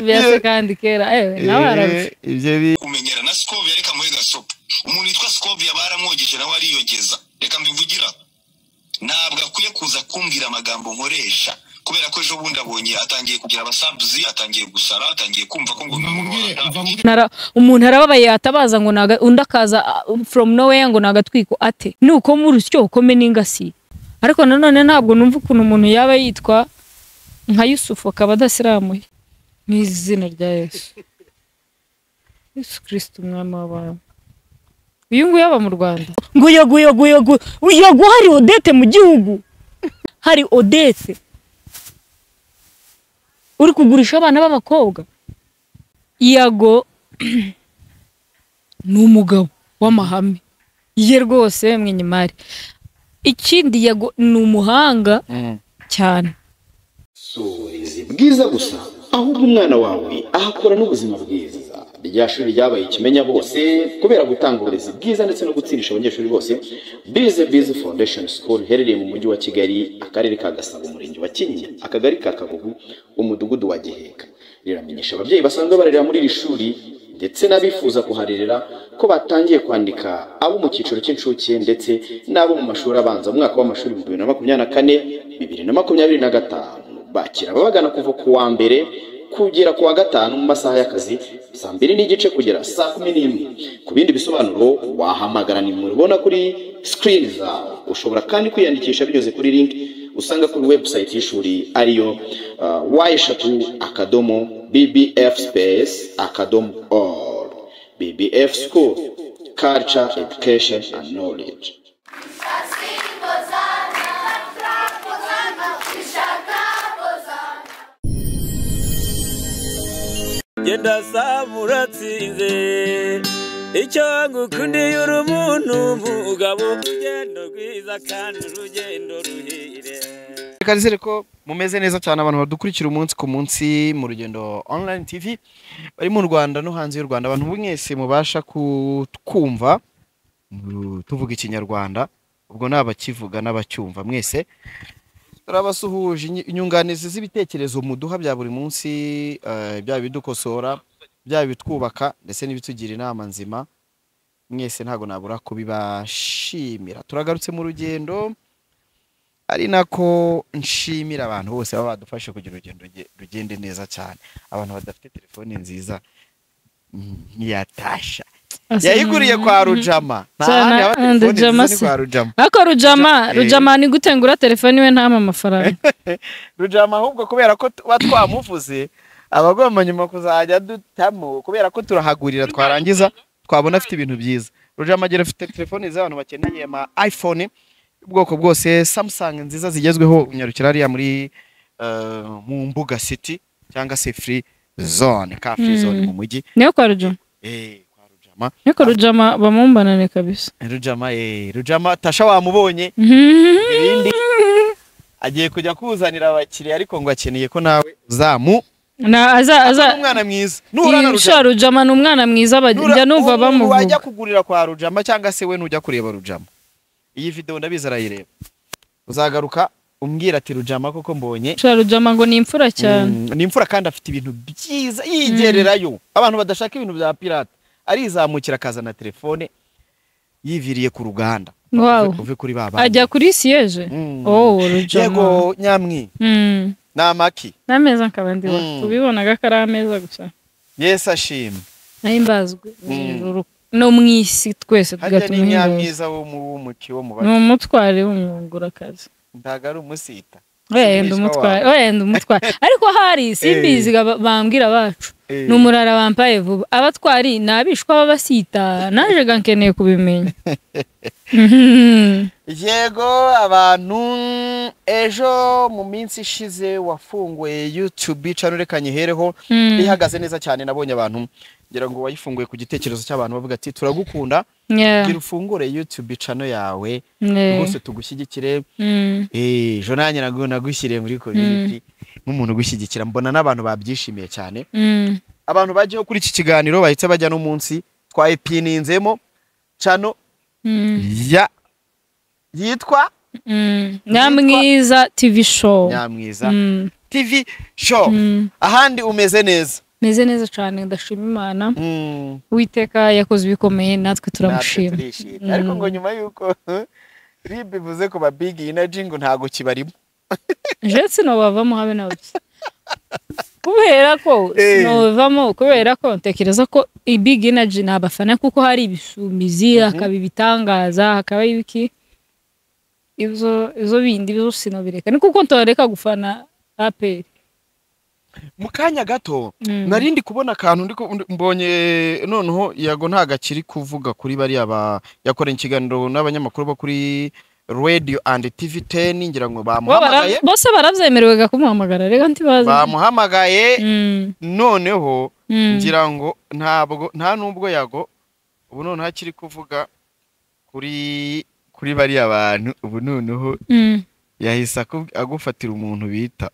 bya kandi kera ewe nawe arabye ibyo bi kumenyera na Scovia reka muri gasopo umuntu witwa Scovia baramwogeje nawe ariyogeza reka mbivugira ntabwo akwiye kuza kumbwira amagambo nkoresha kubera ko ejo bundi abonye atangiye kugira abasabuzi atangiye gusara atangiye kumva ko ngo mubwire nta- umva mubwire Nara- umuntu arababaye yatabaza ngo naga undi akaza uh, from nowhere ngo nagatwiko ate nuko muri utyo ukome n'ingasi ariko nanone ntabwo numva ukuntu umuntu yaba yitwa nka Yusufu akaba adasiramuye mu izina rya Yesu Yesu Kristo umwami w'abantu uyu nguyu aba mu Rwanda ngo yagu yagu yagu yagu hari Odete mu gihugu hari Odete uri kugurisha abana b'abakobwa yago ni umugabo w'amahame ye rwose mwenyimari ikindi yago ni umuhanga cyane si uburezi bwiza gusa ahubwo umwana wawe ahakura n'ubuzima bwiza rya shuri ryabaye ikimenya bose kubera gutanga uburezi bwiza ndetse no gutsindisha abanyeshuri bose bize bize foundation school iherereye mu mujyi wa kigali akarere ka gasabo umurenge wa kinyinya akagari ka kagugu umudugudu wa giheka riramenyesha ababyeyi basanzwe barerera muri iri shuri ndetse n'abifuza kuharerera ko batangiye kwandika abo mu cyiciro cy'incuke ndetse n'abo mu mashuri abanza mu mwaka w'amashuri bibiri na makumyabiri na kane bibiri na makumyabiri na gatanu bakira ababagana kuva ku wa mbere kugera ku wa gatanu mu masaha y'akazi saa mbiri n'igice kugera saa kumi n'imwe ku bindi bisobanuro wahamagara nimero ubona kuri sikirini zawe ushobora kandi kwiyandikisha binyuze kuri linki usanga kuri webusayiti y'ishuri ariyo wa eshatu akadomo bbf space akadomo all bbf school culture education and knowledge genda saba uratsinze icyo ngukundiye uri umuntu umugabo urugendo rwiza kandi urugendo ruhire reka nizere ko mumeze neza cyane abantu badukurikira umunsi ku munsi mu rugendo online tv bari mu rwanda no hanze y'u rwanda abantu mwese mubasha kutwumva mu- tuvuga ikinyarwanda ubwo ni abakivuga n'abacyumva mwese turabasuhuje inyi- inyunganizi z'ibitekerezo muduha bya buri munsi eh, byaba ibidukosora byaba ibitwubaka ndetse n'ibitugira inama nzima mwese ntabwo nabura kubibashimira turagarutse mu rugendo ari nako nshimira abantu bose baba badufashe kugira urugendo ruge- rugende neza cyane abantu badafite telefoni nziza mm, nkiyatasha yayiguriye kwa rujama nta Cyane, handi haba and telefoni Rujama nziza ni si- kwa rujama ariko rujama Eh. rujama ni gute ngura telefone iwe ntama amafaranga rujama ahubwo kubera ko tuba twamuvuze aba agomba nyuma kuzajya dutamo kubera ko turahagurira twarangiza twabona afite ibintu byiza rujama agera afite telefoni z'abantu bakeneye ama iphone ubwoko bwose samusanga nziza zigezweho unyarukira hariya muri eh, mu mbuga city cyangwa se free zone ka free zone Mm. mu mujyi niyo kwa rujama eh kwa rujama niyo kwa rujama bamumbanane kabisa rujama eh rujama tasha wamubonye Mhm. irindi agiye kujya kuzanira abakiriya ariko ngo akeneye ko nawe uzamu na aza aza aza umwana mwiza nuhura na Sha, rujama rujama ni umwana mwiza bajya- njya numva wajya bamuvuga kugurira kwa rujama cyangwa se we nujya kureba rujama iyi video ndabizi arayireba uzagaruka umbwira ati rujama koko mbonye Sha, rujama ngo ni imfura cyane Mm, ni imfura kandi afite ibintu byiza yigererayo abantu badashaka ibintu bya pirate arizamukira akazana telefone yiviriye ku ruganda Wow. Uve- uve kuri baba ajya kuri siyeje Mm. oh rujama yego nyamwi Mm. ni amaki ni ameza nkaba ndiwa Mm. tubibonaga ko ari ameza gusa yesi ashimwe nahimbazwe mu Mm. ijuru no mu isi twese harya ni tugatuma ihimbaza nyamwiza wo mu w'umuki wo mu ni bake umutware w'umugurakazi ntago ari umusita wenda umutware wenda umutware ariko hari simbizi ga- bambwira abacu Eh. ni umurara bampaye vuba abatwari ni abishwa b'abasita naje ga nkeneye kubimenya Mhm. yego abantu ejo mu minsi ishize wafunguye youtube channel reka nyihereho Mm. ihagaze neza cyane nabonye abantu ngira ngo wayifunguye ku gitekerezo cy'abantu bavuga ati turagukunda Yeah. gira ufungure youtube channel yawe Yeah. rwose tugushyigikire Mm. Eh, ejo nanjye nago nagushyiriye muri community nk'umuntu ugushyigikira mbona n'abantu babyishimiye cyane Mm. abantu bagiyeho kuri iki kiganiro bahita bajya no munsi twayipininzemo channel Mm. ya yitwa Mm. nyamwiza tv show nyamwiza Mm. tv show Mm. ahandi umeze neza meze neza cyane ndashima imana Mm, uwiteka yakoze ibikomeye natwe natwe turamushima turishimye ariko ngo nyuma y'uko rib ivuze ku ba big energy ngo ntabwo kibarimo jewe sinobavamo habe na bake kubera ko Eh. sinobavamo kubera ko ntekereza ko big energy ni abafana kuko hari ibisumizi hakaba ibitangaza hakaba ibiki ibyo ibyo bindi byo sinobireka ni kuko ntoreka gufana aperi mu kanya gato nari ndi kubona akantu ndi ku- ndi- mbonye noneho yago ntago akiri kuvuga kuri bariya ba yakoreye ikiganiro n'abanyamakuru bo kuri radio and tv 10 ngira ngo Bo bara- bamuhamagaye bose baravyemerewe kumuhamagara reka ntibaza bamuhamagaye Mm, noneho mm. ngira ngo ntabwo nta nubwo yago ubu noneho akiri kuvuga kuri kuri bariya bantu ubu noneho Mm. yahise akubw- agufatira umuntu bita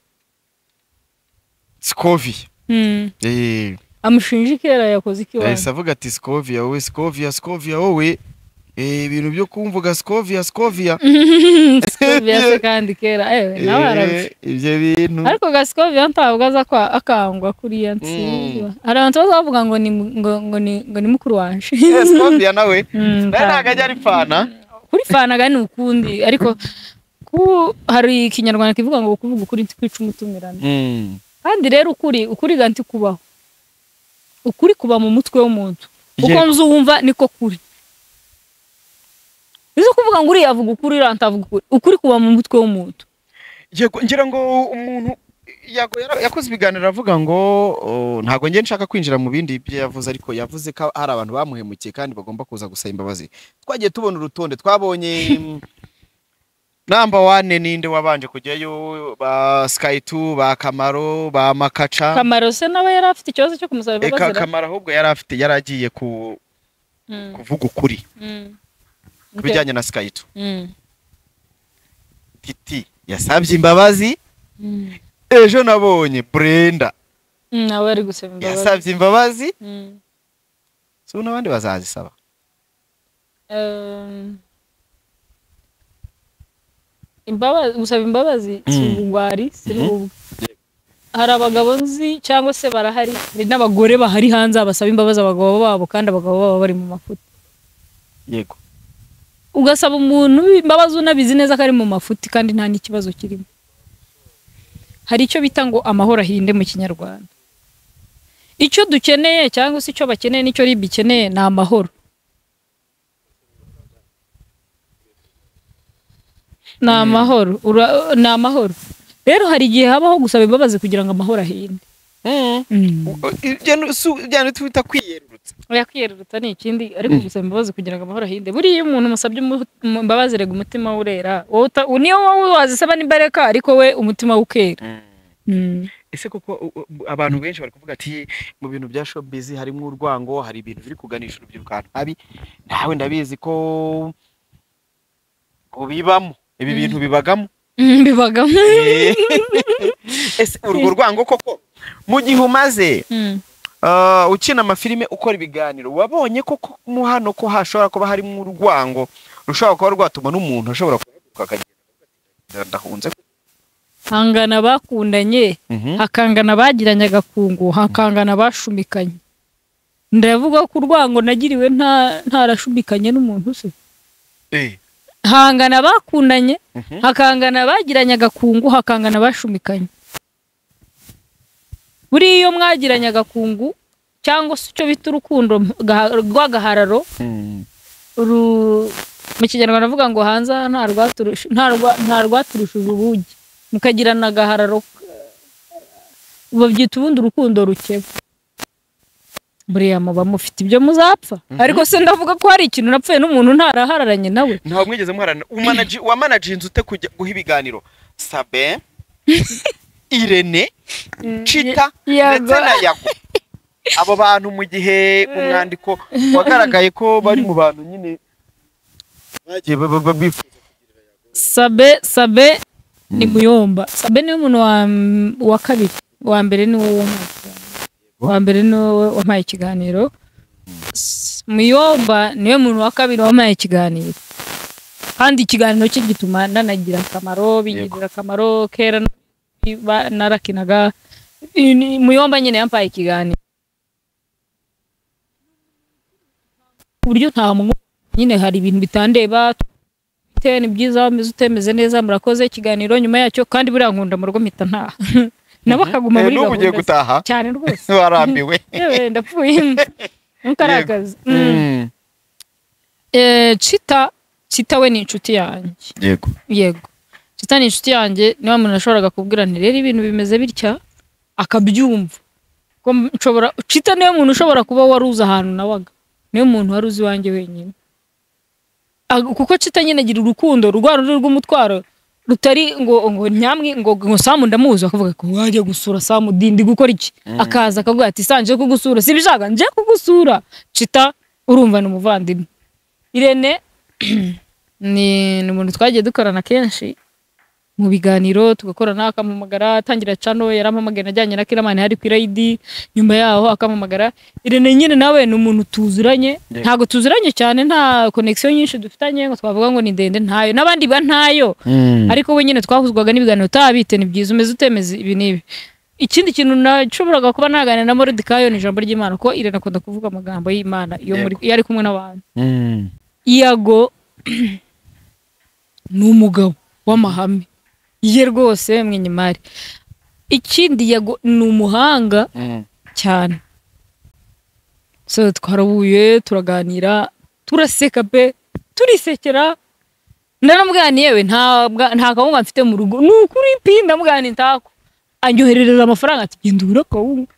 Scovia Mm. eh amushinja ikera yakoze ikiwabo yahise avuga ati Scovia wowe Scovia Scovia wowe eh ibintu byo kumvuga Scovia Scovia Scovia se kandi kera ewe nawe arabye Eh, ibyo bintu ariko gasikobia ntabwo aza kwa- akangwa kuriya nsinzwa hari abantu baza bavuga ngo ni mu- ngo- ngo ni- ngo ni mukuru wanje Eh, Scovia nawe Mm, nawe ntabwo ntabwo. ajya ari fana kuri fanaga ni ukundi ariko ku hari ikinyarwanda kivuga ngo kuvuga ukuri ntikwica umutumirano kandi rero ukuri ukuri ga ntikubaho ukuri kuba mu mutwe w'umuntu uko Yego. nzi uwumva niko kuri nizo kuvuga ngo uriya avuga ukuri uriya ntavuga ukuri ukuri kuba mu mutwe w'umuntu Yego, ngira ngo umuntu yago- yara- yakoze ibiganiro avuga ngo oh, ntabwo njye nshaka kwinjira mu bindi byo yavuze ariko yavuze ko hari abantu bamuhemukiye kandi bagomba kuza gusaba imbabazi twagiye tubona urutonde twabonye mm, namba wane ninde wabanje kujyayo ba sky two ba kamaro ba makaca kamaro se nawe yari afite ikibazo cyo kumusaba eka imbabazi ra- kamaro ahubwo yari afite yari agiye ku, Mm, kuvuga ukuri mm. ku Ok. bijyanye na sky two Mm, titi yasabye imbabazi mm. ejo nabonye brenda Mm, nawe yari gusaba imbabazi yasabye imbabazi Mm. si ubu n'abandi bazazisaba Um, imbabazi gusaba imbabazi si Mm. ubugwari si ubwo hari abagabo nzi cyangwa se barahari hari n'abagore bahari hanze basaba imbabazi abagabo babo kandi abagabo babo bari mu mafuti yego ugasaba umuntu imbabazi unabizi neza ko ari mu mafuti kandi nta n'ikibazo kirimo hari icyo bita ngo amahoro ahinde mu kinyarwanda icyo dukeneye cyangwa se icyo bakeneye n'icyo ribi ikeneye ni amahoro ni amahoro Ura- ni amahoro rero hari igihe habaho gusaba imbabazi kugira ngo amahoro ahinde ujyana twita kwiyerurutsa yakwiyeruruta ni ikindi ariko gusaba imbabazi kugira ngo amahoro ahinde buriya iyo umuntu umusabye umu- umu- imbabazi rega umutima we urera wowe uta- u- niyo wowe wazisaba n'imbereka ariko we umutima we ukera Mm. ese kuko u- u- u- abantu benshi bari kuvuga ati mu bintu bya showbiz harimo urwango hari ibintu biri kuganisha urubyiruko ahantu habi nawe ndabizi ko ubibamo ibi bintu bibagamo Mm, bibagamo Eh, ese urwo rwango koko mu gihe umaze Mm. ah, ukina amafilime ukora ibiganiro wabonye koko mo hano ko hashobora kuba harimo urwango rushobora kuba rwatuma n'umuntu ashobora kuhaguruka akagenda akavuga ati, ndahunze hangana bakundanye Mhm. hakangana bagiranye agakungu hakangana bashumikanye ndavuga ko urwango nagiriwe nta- ntarashumikanye n'umuntu se Eh. hangana bakundanye Mhm. hakangana bagiranye agakungu hakangana bashumikanye buriya iyo mwagiranye agakungu cyangwa se icyo bita urukundo gaha- rw'agahararo ru- mu kinyarwanda avuga ngo hanze aha nta rwaturusha nta rwa- nta rwaturushije ubugi mukagirana agahararo eh, babyita ubundi urukundo rukeba buriya muba mufite ibyo muzapfa ariko se ndavuga ko hari ikintu napfuye n'umuntu ntarahararanye nawe ntawe mwigeze muharana umanaji wamanaje inzu ute kujya guha ibiganiro sabe irene cita Yago. ndetse na yago abo bantu mu gihe mu mwandiko wagaragaye ko bari mu bantu nyine bagiye ba- ba- ba- bifuza sabe sabe ni muyomba sabe niwe muntu wa, wa kabiri wa mbere ni wowe wampaye ikiganiro. wa mbere ni wowe wampaye ikiganiro S- muyomba niwe muntu wa kabiri wampaye ikiganiro kandi ikiganiro cye gituma nanagira akamaro bingirira akamaro kera n- ba- narakinaga ni- muyomba nyine yampaye ikiganiro ku buryo nta mwumva nyine hari ibintu bitandeba te ni byiza wameze utemeze neza murakoze ikiganiro nyuma yacyo kandi buriya nkunda mu rugo mpita ntaha nabo akaguma muri n'ubu ugiye gahunda ze. gutaha cyane rwose warambiwe yewe ndapfuye ntukaragaze Mm. Mm. Eh, cita cita we ni inshuti yanjye yego yego cita ni inshuti yanjye niba umuntu nashoboraga kubwira nti rero ibintu bimeze bitya akabyumva ko nshobora cita niwe muntu ushobora kuba wari uzi ahantu nawaga niwe muntu wari uzi iwanjye wenyine Ag- kuko cita nyine agira urukundo rwa rundi rw'umutwaro rutari ngo ngo nyamwe ngo ngo samu ndamuzi akavuga ko wajya gusura samu dindi gukora iki akaza akavuga ati sanje kugusura sibishaka nje kugusura cita urumva ni umuvandimwe irene ni ni umuntu twagiye dukorana kenshi mu biganiro tugakorana akampamagara atangira cano yarampamagara ajyanye na kiramani hari ku irayidi nyuma yaho akampamagara irene nyine nawe ni umuntu tuzuranye Yego. ntabwo tuzuranye cyane nta konegisiyo nyinshi dufitanye ngo twavuga ngo ni ndende ntayo n'abandi ba ntayo ariko we nyine twahuzwaga n'ibiganiro utabite ni byiza umeze utemeze ibi n'ibi ikindi kintu nashoboraga kuba naganira na moridikayo ni ijambo ry'imana kuko irene akunda kuvuga amagambo y'imana iyo muri- iyo ari kumwe n'abantu Mm. iyago ni umugabo w'amahame ye rwose mwenyimari ikindi yago ni umuhanga Mm. cyane so twarahuye turaganira turaseka pe turisekera naramuganiye yewe nta bwa- nta kawunga mfite mu rugo ni ukuri pi ndamuganiye intako anyoherereza amafaranga ati genda ugure akawunga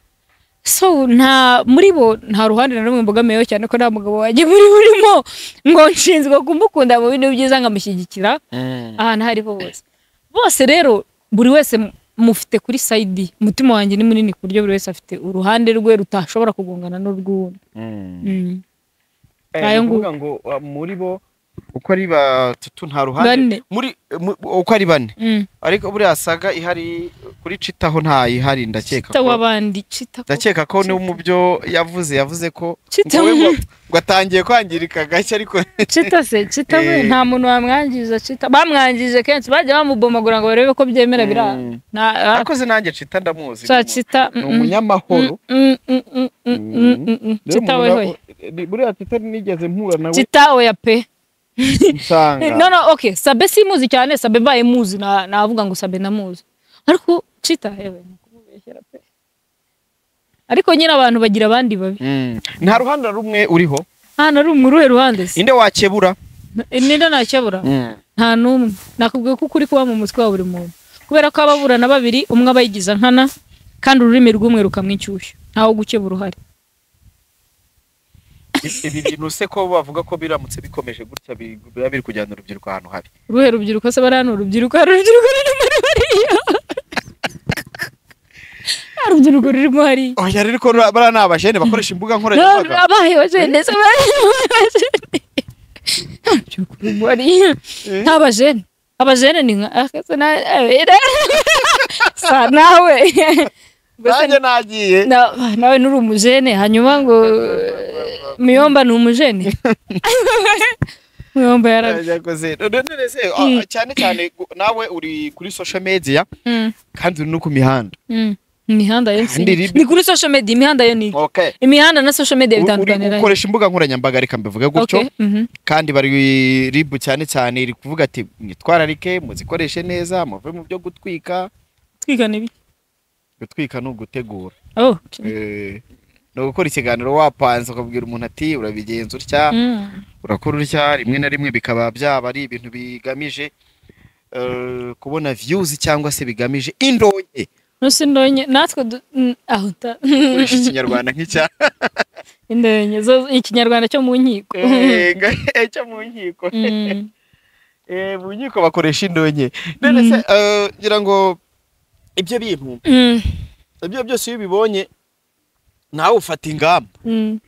so nta muri bo nta ruhande na rumwe mbogamiyeho cyane ko nta mugabo wanjye muri burimo ngo nshinzwe kumukunda mu bintu byiza nkamushyigikira Mm. ahantu aho ari ho hose bose rero buri wese mu- mufite kuri sayidi umutima wanjye ni munini ku buryo buri wese afite uruhande rwe rutashobora kugongana n'urw'undi Mm. Mm. Eh, Ayo ni ngu- ukuvuga ngo uh, muri bo uko ari batatu nta ruhande Bane. muri mu- uko ari bane Mm. ariko buriya saga ihari kuri citaho ntayihari ndakeka Cita ko- w'abandi cita ko- ndakeka ko no mu byo yavuze yavuze ko Cita- ngo we ngo- ngo atangiye kwangirika gake ariko cita se cita we Eh. nta muntu wamwangiza cita bamwangije kenshi bajya bamubomagura ngo barebe ko byemera bira Mm. nta arakoze nanjye cita ndamuzi cya ni umu- cita ni mm, mm, umunyamahoro mm, mm, mm, mm, mm, mm, mm. Rero cita umuntu we na- hoye ni- buriya cita nigeze mpura nawe cita oya pe no nsanga no okay sabe simuzi cyane sabe baye muzi na- navuga ngo sabe ndamuzi ariko cita hewe ni kumubeshyera pe ariko nyine abantu bagira abandi babi Mm. nta ruhande na rumwe uriho hano ari umuruhe ruhande se inde wakebura ninde ntakebura Mm. nta n'umwe nakubwiye ko ukuri kuba mu mutwe wa buri muntu kubera ko ababurana babiri umwe aba yigiza nkana kandi ururimi rw'umwe rukamwishyushya ntawo gukebura uhari ibi bintu se ko bavuga ko biramutse bikomeje gutya bi- biba biri kujyana urubyiruko ahantu habi uruhe rubyiruko se bariya ni urubyiruko hari urubyiruko rurimo hariya hari urubyiruko rurimo hariya oya rero ko bariya ni abajene bakoresha imbuga nkoranyambaga abaye abajene se abajene abajene abajene ni nka akase na abera sa nawe Mbese nanjye nagiye na- nawe nuri umujene hanyuma ngo miyomba ni umujene miyomba yarabi yakoze none se ah, Mm. cyane cyane gu- nawe uri kuri social media kandi uri no ku mihanda Mm. imihanda yo Kandi ni ribi- ni kuri social media imihanda yo ni okay imihanda na social media U- uri bitandukanira he? gukoresha imbuga nkoranyambaga reka mbivuge gutyo Okay, mhm. kandi bari ribu cyane cyane iri kuvuga ati mwitwararike muzikoreshe neza muve mu byo gutwika twigana ibi gutwika ni ugutegura oh Eh, ni ugukora ikiganiro wapanze ukabwira umuntu ati urabigenza utya mm. urakora utya rimwe na rimwe bikaba byaba ari ibintu bigamije eh, kubona viyuzi cyangwa se bigamije indonke Nose ndonye natwe du- mm, aho ta gukoresha ikinyarwanda nk'icya indonye zo ikinyarwanda cyo mu nkiko Eh, eh, cyo mu nkiko Mm. Eh, mu nkiko bakoresha indonke none se eh, ngira ngo ibyo bintu Mm, ibyo byose iyo ubibonye nawe ufata ingamba mm,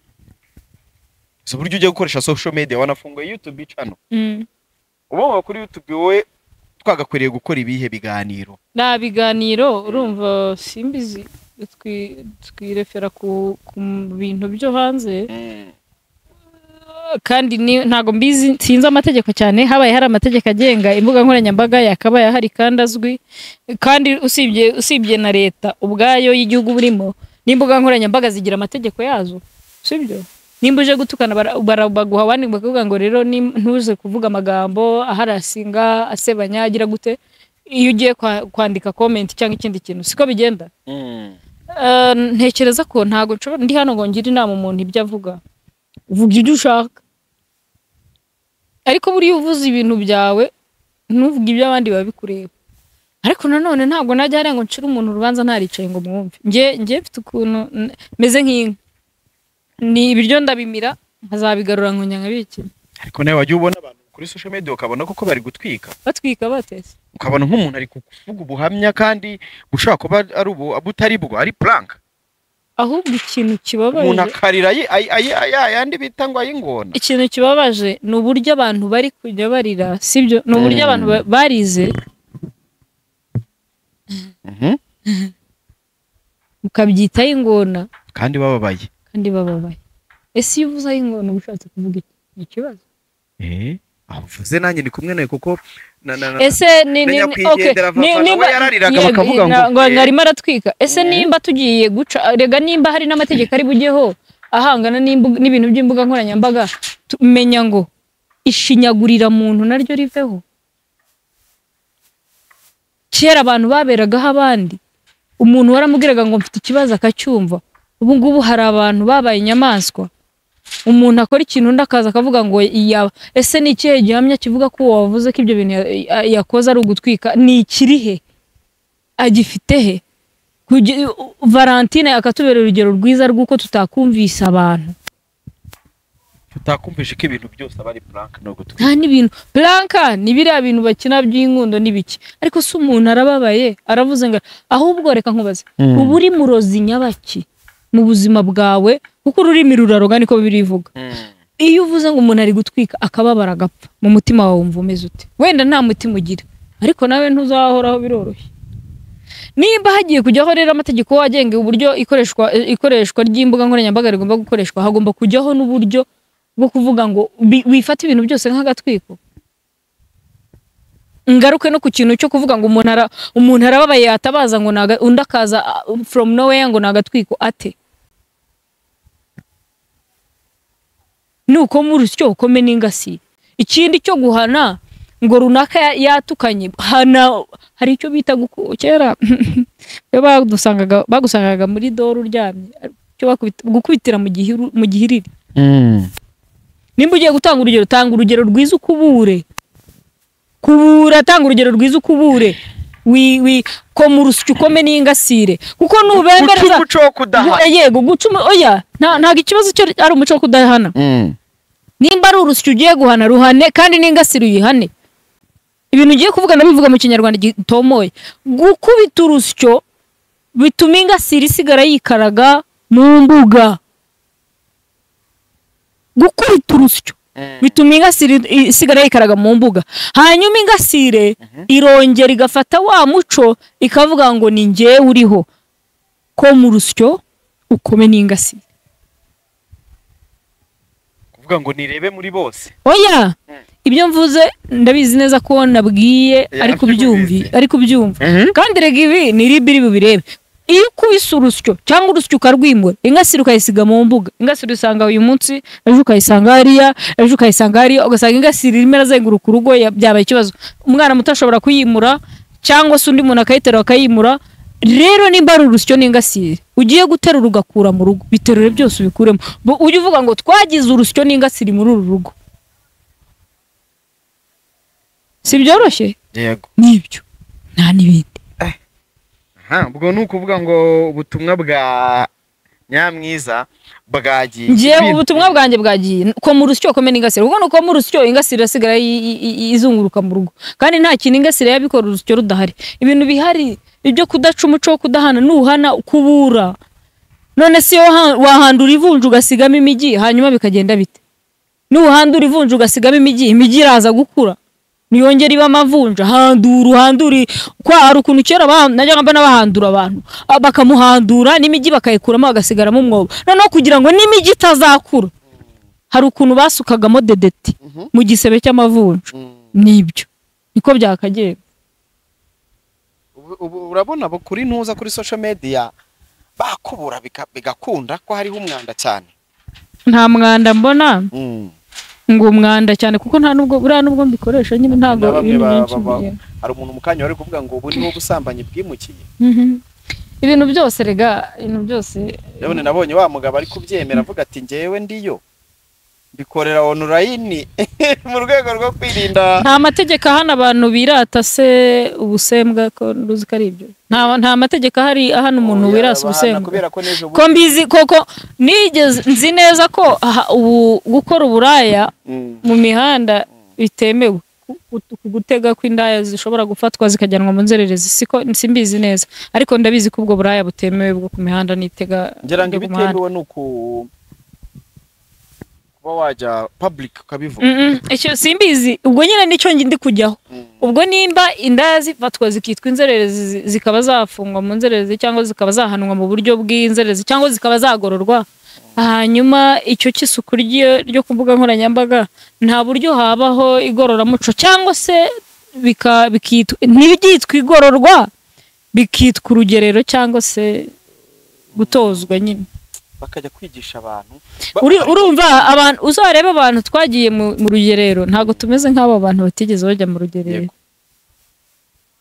si uburyo ujya gukoresha social media wanafunguye youtube channel mm. ubu kuri youtube wowe twagakwiriye gukora ibihe biganiro nta biganiro urumva simbizi twi- twirefera ku ku bintu byo hanze kandi ni- ntago mbizi sinzi amategeko cyane habaye hari amategeko agenga imbuga nkoranyambaga yakabaye ahari kandi azwi kandi usibye usibye na leta ubwayo y'igihugu burimo n'imbuga nkoranyambaga zigira amategeko yazo sibyo nimba uje gutukana bara- bara- baguha abandi bakavuga ngo rero ni- ntuze kuvuga amagambo aharasinga asebanya agira gute iyo ugiye kwa- kwandika comment cyangwa ikindi kintu siko bigenda Eh, ntekereza ko ntago nshobora ndi hano ngo ngire inama umuntu ibyo avuga vuga ibyo ushaka ariko buriya uvuze ibintu byawe ntuvuge ibyo abandi babikureba ariko nanone ntabwo najya hariya ngo nshire umuntu urubanza ntaricaye ngo mwumve njye njye mfite ukuntu n- meze nk'inka ni ibiryo ndabimira nkazabigarura nkongera nkabikina ariko nawe wajya ubona abantu kuri social media ukabona koko bari gutwika batwika batetse ukabona nk'umuntu ari kuvuga ubuhamya kandi bushobora kuba ari ubu butari bwo ari prank ahubwo ikintu umuntu kibabaje akarira ayi- ayi- ayi- ayi- ayandi bita ngo ay'ingona ikintu kibabaje ni uburyo abantu bari kujya barira sibyo ni uburyo Mm. abantu ba- barize Mhm. mukabyitaho ingona kandi bababaye kandi bababaye ese iyo uvuze ay'ingona uba ushatse kuvuga iki ni ikibazo Eh, aho uvuze nanjye ndi kumwe nawe kuko na- na- na- ese ni ni Menya ni- okay, kwigendera ni- vava, nimba nawe yarariraga yego, bakavuga ngo, na- ngo eh. arimo aratwika ese nimba tugiye guca rega nimba hari n'amategeko ari bujyeho ahangana n'imbu- n'ibintu by'imbuga nkoranyambaga tumenya ngo ishinyagurira muntu naryo riveho kera abantu baberagaho abandi umuntu waramubwiraga ngo mfite ikibazo akacyumva ubu ngubu hari abantu babaye inyamaswa umuntu akora ikintu undi akaza akavuga ngo yaba ese ni ikihe gihamya kivuga ko uwo wavuze ko ibyo bintu ya- ya- yakoze ari ugutwika ni ikiri he agifite he Kugi- valentine akatubera urugero rwiza rw'uko tutakumvise abantu tutakumvishe ko ibintu byose aba ari prank no gutwika nta n'ibintu blanka ni biriya bintu bakina by'inkundo n'ibiki ariko se umuntu arababaye aravuze ngo ahubwo reka nkubaze uba uri murozi nyabaki mu buzima bwawe kuko ururimi ruraroga niko birivuga iyo uvuze ngo umuntu ari gutwika akababara agapfa mu mutima wawe wumva umeze ute wenda nta mutima ugira ariko nawe ntuzahoraho biroroshye nimba hagiye kujyaho rero amategeko agenga uburyo ikoreshwa ikoreshwa ry'imbuga nkoranyambaga rigomba gukoreshwa hagomba kujyaho n'uburyo bwo kuvuga ngo bi- wifate ibintu byose nk'agatwiko ngaruke no ku kintu cyo kuvuga ngo umuntu ara- umuntu arababaye yatabaza ngo naga, undi akaza ah, from nowhere ngo nagatwiko ate nuko muri cyo ukome n'ingasi ikindi cyo guhana ngo runaka ya- yatukanye hana hari icyo bita guku kera iyo badusangaga bagusangaga muri dore uryamye cyo bakubita- gukubitira mu gihuru mu gihiriri nimba ugiye gutanga urugero tanga urugero rwiza ukubure kubura tanga urugero rwiza ukubure wi wi koma urusyo ukome n'ingasire kuko guca nubembereza umuco wo kudaha yego guca umu- oya nta- ntabwo ikibazo cyo ari umuco wo kudahana nimba ari urusyo ugiye guhana ruhane kandi n'ingasire uyihane ibintu ugiye kuvuga ndabivuga mu kinyarwanda gitomoye gukubita urusyo bituma ingasire isigara yikaraga mu mbuga gukubita urusyo bituma ingasire i- isigara yikaraga mu mbuga hanyuma ingasire irongera igafata wa muco ikavuga ngo ni njyewe uriho ko mu rusyo ukome n'ingasire kuvuga ngo nirebe muri bose oya ibyo mvuze ndabizi neza ko nabwiye Ya, ariko byumvi ntibizi. ariko byumva kandi rega ibi ni ribi iri bubirebe iyo ukubise urusyo cyangwa urusyo ukarwimura ingasire ukayisiga mu mbuga ingasire usanga uyu munsi ejo ukayisanga hariya ejo ukayisanga hariya ugasanga ingasire irimo irazenguruka urugo ya- byabaye ikibazo umwana muto ashobora kuyimura cyangwa se undi muntu akayiterura akayimura rero nimba ari urusyo n'ingasire ugiye guterura ugakura mu rugo biterure byose ubikuremo Bu- ujye uvuga ngo twagize urusyo n'ingasire muri uru rugo si byoroshye yego nibyo nta n'ibindi Aha, ubwo ni ukuvuga ngo ubutumwa bwa nyamwiza bwagiye ngewe Ibintu- ubutumwa bwanjye bwagiye ko mu rusyo kome n'ingasire ubwo ni uko mu rusyo ingasire irasigara yi- yi- yi- izunguruka mu rugo kandi nta kintu ingasire yabikora urusyo rudahari ibintu bihari ibyo kudaca umuco wo kudahana nuhana kubura none si yo ha- wahandura ivunja ugasigamo imijyi hanyuma bikagenda bite nuhandura ivunja ugasigamo imijyi imijyi iraza gukura niyongera iba amavunja handura uhandure kwa hari ukuntu kera ba- najyaga mbona bahandura abantu ah, bakamuhandura n'imijyi bakayikuramo bagasigaramo umwobo noneho kugira ngo n'imijyi itazakura hari ukuntu basukagamo dedeti Mhm. mu gisebe cy'amavunja nibyo niko byakagera ubu ubu urabona bo kuri ntuza kuri social media bakubura bika- bigakunda ko hariho umwanda cyane nta mwanda mbona ngo umwanda cyane kuko nta nubwo buriya nubwo mbikoresha nyine ntabwo Na bamwe ibintu ba- byinshi ba- ba- bigera. hari umuntu mu kanya wari kuvuga ngo ubu niho ubusambanyi bwimukiye Mhm. ibintu byose rega ibintu byose nabone nabonye wa mugabo ari kubyemera avuga ati ngewe ndiyo mbikorera online mu rwego rwo kwirinda nta mategeko ahana abantu birata se ubusembwa ko ruzi ko ari ibyo nta nta mategeko ahari ahana umuntu Oya, wirasa bahana ubusembwa kubera ko n'ejo ko mbizi koko nigeze nzi neza ko aha- ubu gukora uburaya Mm. mu mihanda bitemewe Ku- ku- ku gutega kw'indaya zishobora gufatwa zikajyanwa mu nzererezi siko simbizi neza ariko ndabizi ko ubwo buraya butemewe bwo ku mihanda n'itega ngira ngo ryo ku muhanda. ibitemewe ni uku kuba wajya public ukabivuga Mm-mm, icyo simbizi ubwo nyine nicyo ngi- ndi kujyaho ubwo nimba indaya zifatwa zikitwa inzererezi zi- zikaba zafungwa mu nzererezi cyangwa zikaba zahanwa mu buryo bw'inzererezi cyangwa zikaba zagororwa hanyuma icyo cy'isuku ryo ryo ku mbuga nkoranyambaga nta buryo habaho igororamuco cyangwa se bika- bikitwa ntibyitwa igororwa bikitwa urugerero cyangwa se gutozwa nyine bakajya kwigisha abantu Uri- urumva abantu uzarebe abantu twagiye mu, mu rugerero ntabwo tumeze nk'abo bantu batigeze bajya mu rugerero Yego.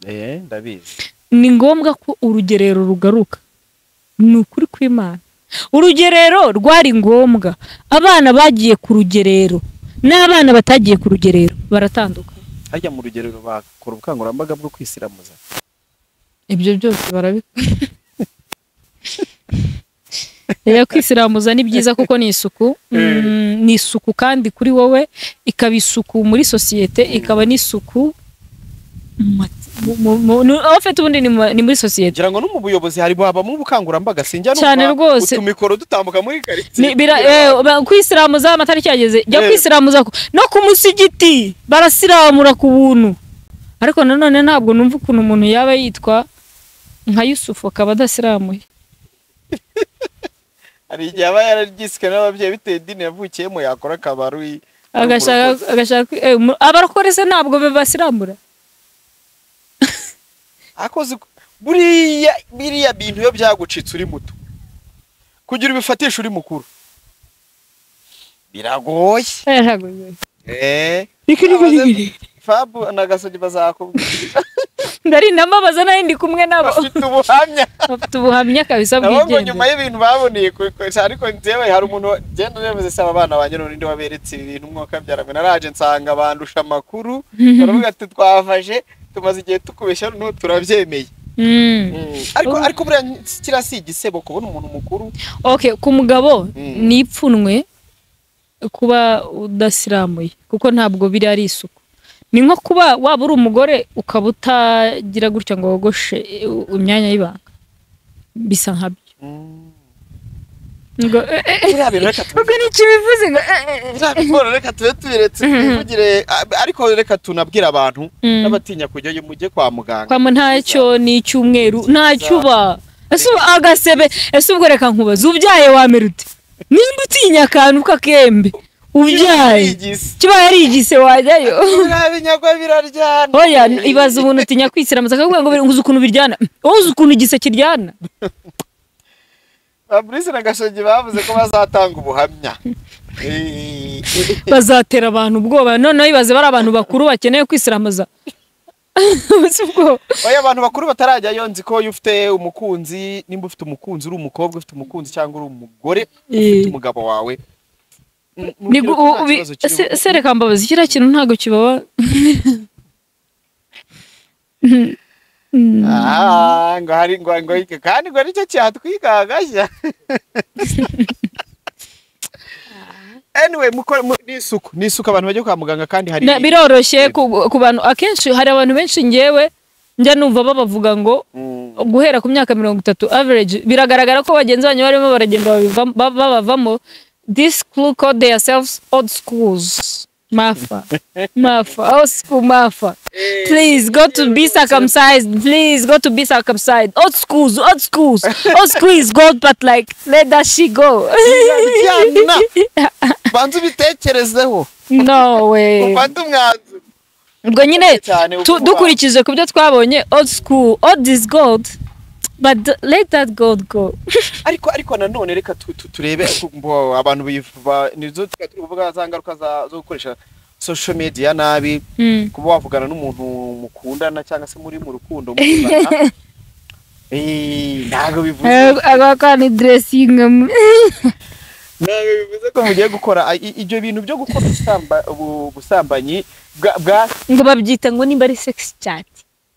Eh, ndabizi ni ngombwa ko urugerero rugaruka ni ukuri kw'imana urugerero rwari ngombwa abana bagiye ku rugerero n'abana batagiye ku rugerero baratandukanye hajya mu rugerero bakora ubukangurambaga bwo kwisiramuza ibyo byose barabikora rero kwisiramuza ni byiza kuko ni isuku Mm, ni isuku kandi kuri wowe ikaba isuku muri sosiyete ikaba n'isuku mu mat- mu- mu- mu- ni- aho ufite ubundi ni mu- ni muri sosiyete ngira ngo no mu buyobozi hari habamo ubukangurambaga sinjya numva Cyane rwose. utumikoro dutambuka muri karitsiye Ni- bira- eh, ba- kwisiramuza amatariki yageze jya Eh. kwisiramuza ku- no ku musigiti barasiramura ku buntu ariko nanone ntabwo numva ukuntu umuntu yaba yitwa nka yusufu akaba adasiramuye hari igihe aba yararyiswe n'ababyeyi bitewe idini yavukiyemo yakora akabaru agashaka agashaka eh, mu- abarokore se ntabwo be basiramura akoze uko- buriya biriya bintu iyo byagucitse uri muto kugira ubifatishe uri mukuru biragoye Eh, ntabwo bigoye. eh Abaze- fabu na gasogi bazakubwira ndarindamubaza nawe ndi kumwe nabo bafite ubuhamya bafite ubuhamya kabisa nabo ngo nyuma bwigenga y'ibintu baboneye kubikoresha ariko njyewe hari umuntu genda urebuze saba abana banjye none ninde waberetse ibi bintu umwuka byarame naraje nsanga bandusha amakuru baravuga ati twafashe tumaze igihe tukubeshya noneho turabyemeye Mm. ariko Ubu- ariko buriya kiriya si igisebo kubona umuntu mukuru okay ku mugabo Mm. ni ipfunwe kuba udasiramuye kuko ntabwo biri ari isuku ni nko kuba waba uri umugore ukaba utagira gutya ngo wogoshe eh, u- imyanya y'ibanga bisa nkabyo ngo eh, eh, eh, biriya bintu reka tubi- ubwo ni iki bivuze ngo eh, eh, eh. biriya bintu reka tube tubiretse twivugire a- ariko reka tunabwire abantu Mm. n'abatinya kujyayo mujye kwa muganga kwama ntacyo ni icyumweru ntacyo uba ese uba agasebe ese ubwo reka nkubaze ubyaye wamera ute nimba utinya akantu k'akembe ubyaye Igisi. kiba yari igise wajyayo biriya binyagwa biraryana oya ibaza umuntu utinya kwisiramuza akavuga ngo uzi ukuntu biryana wowe uzi ukuntu igise kiryana Fabrice na Gashogi bavuze ko bazatanga ubuhamya. Eh, bazatera abantu ubwoba noneho ibaze bari abantu bakuru bakeneye kwisiramuza uzi ubwoba Oya abantu bakuru batarajyayo nzi ko iyo ufite umukunzi nimba ufite umukunzi uri umukobwa ufite umukunzi cyangwa uri umugore ufite umugabo wawe. mm, Ni mubwire gu- ko nta ubi- kibazo kirimo. se- sereka mbabazi kiriya kintu ntabwo kibaba Ah, ngo hari ngo ngo kandi ngo nicyo cyatwigagashya. Anyway, mukore mu- ni isuku, ni isuku abantu bajya kwa muganga kandi hari Na- biroroshye ku ku bantu akenshi hari abantu benshi ngewe njya numva babavuga ngo Mm, guhera ku myaka mirongo itatu average biragaragara ko bagenzi banyu barimo baragenda babivamo- ba- babavamo this crew called themselves old schools mafa mafa old school mafa please go to be circumcised please go to be circumcised old schools old schools old school is good but like let that she go Bijyana. ubanze ubitekerezeho nowe ufate umwanzuro ubwo nyine cyane tu- dukurikije ku byo twabonye old school old is gold but let that gold go ariko ariko nanone reka tu- tu- turebe bo- abantu bivuba nizo tuba turi kuvuga za ngaruka za- zo gukoresha social media nabi Mm. kuba wavugana n'umuntu mukundana cyangwa se muri mu rukundo mukundana Eh, ntabwo bivuze agaka ni dressing ntabwo bivuze ko mugiye gukora I- i- ibyo bintu byo gukora ubusamba- ubu- ubusambanyi bwa- bwa ngo babyita ngo nimba ari sex chat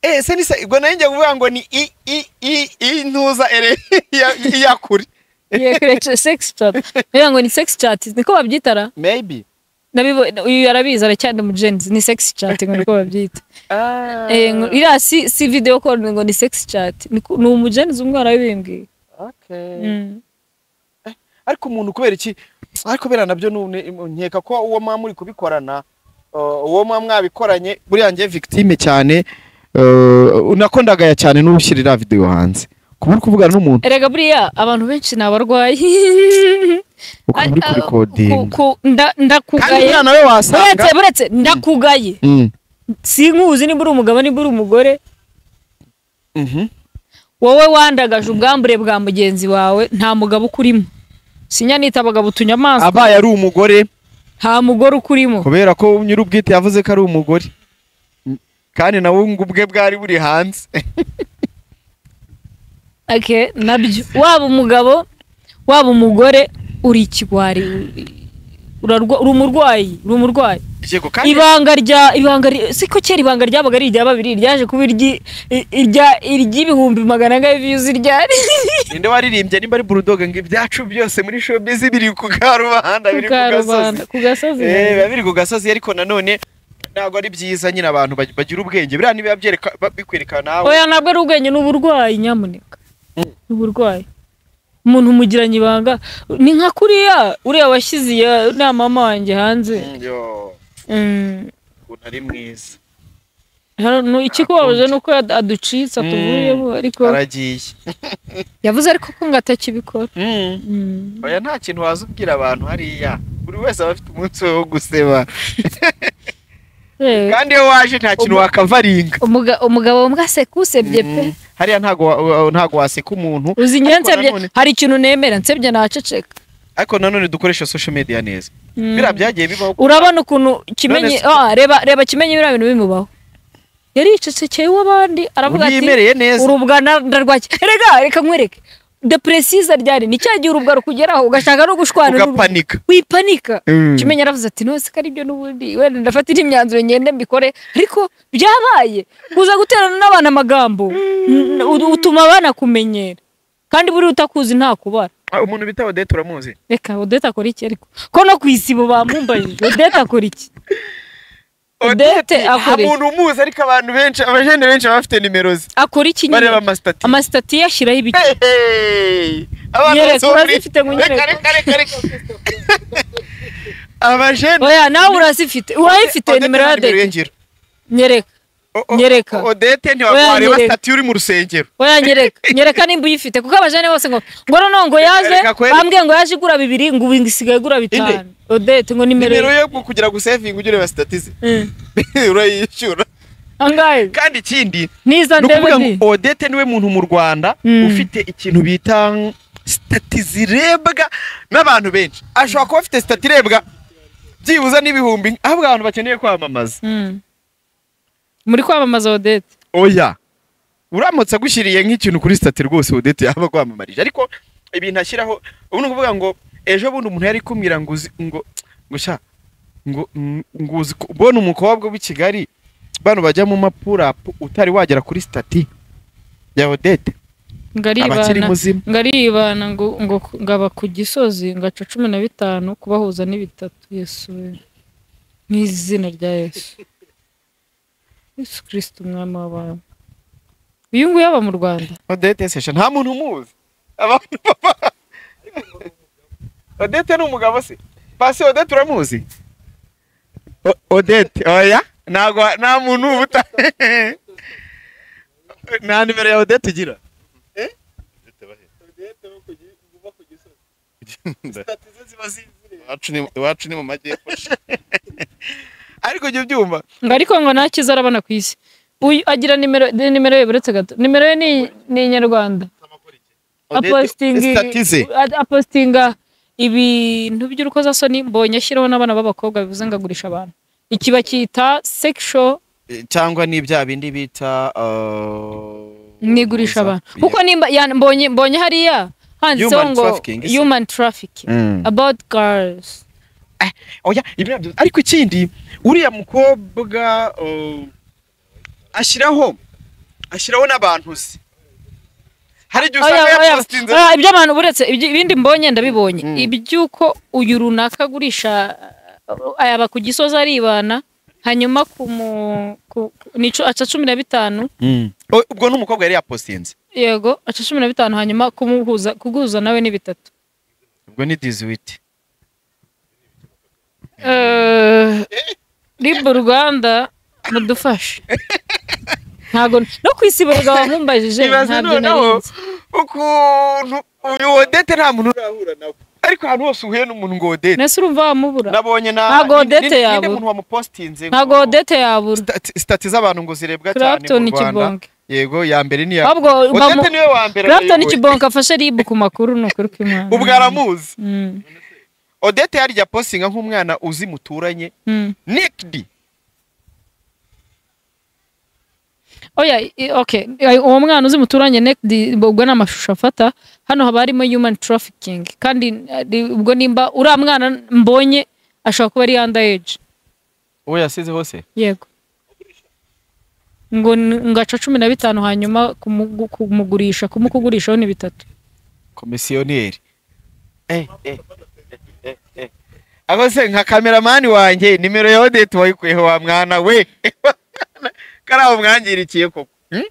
Eh, se ni se ubwo nayo njya kuvuga ngo ni i i i intuza ere iya- iya kure yekoresha sex chat bivuga ngo ni sex chat niko babyitara maybe Nabibo- uyu yarabizi aracyari mu genzi ni sex chat ngo niko babyita ah Eh, ngo- iriya si si video call ngo ni sex chat Niko- ni umugenzi umwe warabimbwiye okay Mm. ariko umuntu kubera iki ariko bera nabyo none nkeka ko uwo mwa muri kubikorana uh, uwo mwa mwabikoranye buriya njye victime cyane uh, unakondagaya cyane n'ubushyira iriya video hanze kuba uri kuvugana n'umuntu erega buriya abantu benshi ni abarwayi ukaba uri Ah, ah, kurikodinga ku- ku- nda- kandi ndakugaye buriya nawe wasanga buretse buretse ndakugaye Mm, sinkuzi niba uri umugabo niba uri umugore mhm. wowe wandagaje ubwambure bwa mugenzi wawe nta mugabo ukurimo sinya nita abagabo utunyamaswa abaye ari umugore nta mugore ukurimo kubera ko nyir'ubwite yavuze ko ari umugore Mm, kandi nawe ngo ubwe bwari buri hanze Ake, nabyo waba umugabo waba umugore uri ikigwari urarwa- uri umurwayi uri umurwayi yego kandi ibanga rya ibanga ry- siko kera ibanga ryabaga ari irya babiri ryaje kuba iryi- i- irya- iry'ibihumbi magana ane viyuzi ryari ninde waririmbye nimba ari bulldog ngo ibyacu byose muri showbiz biri ku karubanda biri ku gasozi ku gasozi Eh, biba biri ku gasozi ariko nanone ntabwo ari byiza nyine abantu bag- bagira ubwenge biriya nibiba byereka ba- bikwereka nawe oya ntabwo ari ubwenge ni uburwayi nyamuneka ni uburwayi umuntu umugiranye ibanga ni nka kuriya uriya washyize iya nama wanjye hanze Mm, yo, Mm. ukuntu ari mwiza Hano, no, ikikubabaje ni uko yad- aducitse atuvuyeho ariko aragiye yavuze ariko ko ngo atakibikora Mm. oya nta kintu waza ubwira abantu hariya buri wese aba afite umunsi we wo guseba Eh, kandi iyo waje nta kintu wakavaringa umuga- umugabo mbwa sekusebye pe Mm, hariya ntago wa- wa- ntago waseka umuntu uzi njye Ariko nsebye nanone- hari ikintu nemera nsebye naceceka ariko nanone dukoresha social media neza biriya byagiye bibaho urabona ukuntu kimenyi None- ah, reba reba kimenyi biriya bintu bimubaho yaricecekeye uw'abandi aravuga ati yimereye neza urubwa na- ndarwaki rega reka nkwereke de presiza ryari ni cya gihe urubwa rukugeraho ugashaka no gushwana n'urubwa. ugapanika wipanika Mm. kimenyi aravuze ati nose ko aribyo n'ubundi wenda ndafatira imyanzuro ngende mbikore ariko byabaye kuza guterana n'abana amagambo n- n- utuma banakumenyera kandi buriya utakuzi ntakubara Ah, umuntu bita odete uramuzi reka odeta akora iki ariko ko no ku isibo bamumbajije odeta akora iki odete akora iki umuntu umuzi ariko abantu benshi abajene benshi baba bafite nimero ze akora iki nyine bareba amasitati amasitati ye ashyiraho ibiki Nyereka, urazifite ngo nyereke. abajene oya nawe urazifite urayifite nimero ya odete nyereka Nyereka. odete Oya, ntiwareba nyereka. sitati uri mu rusengero oya nyereka nyereka nimba uyifite kuko abajene bose ngo ngo noneho ngo yaje Reka kweri. bambwiye ngo yaje igura bibiri ngo ubu isigaye igura bitanu odete ngo nimero nimero ye yo kugira ngo usevinge ujye ureba sitati ze Mm. urayishyura angaye kandi ikindi niza ni ndebe ukuvuga ndi ngo odete niwe muntu mu rwanda Mm. ufite ikintu bita sitati zirebwa n'abantu benshi ashobora kuba afite sitati irebwa byibuze n'ibihumbi ahubwo abantu bakeneye kwamamaza Mm. muri kwamamaza odete oya uramutse agushyiriye nk'ikintu kuri sitati rwose odete yaba akwamamarije ariko ibintu ashyiraho ubu ni ukuvuga ngo ejo bundi umuntu yari kumwira ngo uzi ngo ngo sha ngo mm, ngo uzi ko- mbona umukobwa w'i kigali bano bajya mu mapurapu utari wagera kuri sitati ya odete ngo abakiri aribana muzima ngo aribana ngo ngo ngaba ku gisozi ngaca cumi na bitanu kubahuza n'ibitatu yesu we mu izina rya yesu yesu kirisiti umwami w'abantu uyu nguyu aba mu rwanda odete sesha nta muntu umuzi abantu baba odete ni umugabo se pasi odete uramuzi O- odete oya ntabwo nta muntu uba uta nta nimero ya odete ugira Eh? Odete bahe. Sitati ze ziba zizire. iwacu ni- iwacu ni mu majyepfo ariko jya ubyumva ngo ariko ngo nta cyiza arabona ku isi uyu agira nimero de- nimero ye buretse gato nimero ye ni ni inyarwanda apositingi Statize. a- apositinga ibintu by'urukozasoni mbonye ashyiraho n'abana b'abakobwa bivuze ngo agurisha abantu iki bakita sexual Eh, cyangwa ni bya bindi bita uh, n'igurisha abantu kuko nimba ya- mbonye mbonye hariya handitseho Human ngo trafficking, ese? human trafficking Mm. about girls oya ibiriya byose ariko ikindi uriya mukobwa uh, ashyiraho ashyiraho n'abantu ze hari igihe Oya, usanga oya, yapostinze oya, iby'abantu buretse ibyo- ibindi mbonye ndabibonye iby'uko uyu runaka agurisha uh, yaba ku gisozi aribana hanyuma ku mu ku- ku- ni cu- aca cumi na bitanu O- ubwo n'umukobwa yari yapostinze yego aca cumi na bitanu hanyuma kumuhuza kuguhuza nawe ni bitatu ubwo ni diziwiti Eh, ribu rwanda mudufashe ntago no ku isi burega wamumbajije ibaze ntabyo noneho narinzi ukuntu uyu wodete nta muntu urahura nawe ariko ahantu hose uhuye n'umuntu ngo wodete nese urumva wamubura nabonye na Ntabwo Odette ni- ni- yabo. ninde muntu wamupostinze ngo- ntago odete yabura Stati- stati z'abantu ngo zirebwa cyane Clapton mu Rwanda Kibonge. yego ya mbere ni ya ahubwo bamu- Odette niwe wa mbere Clapton wayoboye. Kibonke afashe ribu ku makuru ni ukuri kw'Imana. ubwo aramuzi Mm, Odette yarya postinga nk'umwana uzi muturanye mm. nikidi Oya, i- okay. Ay, Uwo mwana uzi muturanye nekidi ubwo ni amashusho afata hano haba harimo human trafficking kandi ari- ubwo nimba uriya mwana mbonye ashobora kuba ari under age uwo yasize hose yego ngo ni- ngo aca cumi na bitanu hanyuma kumugu- kumugurisha kumukugurishaho ni bitatu komisiyoneri Eh, eh, eh, eh, eh. ako se nka kameramani wanjye nimero ya Odette wayikuyeho wa mwana we kariya umwangirikiye koko Hmm?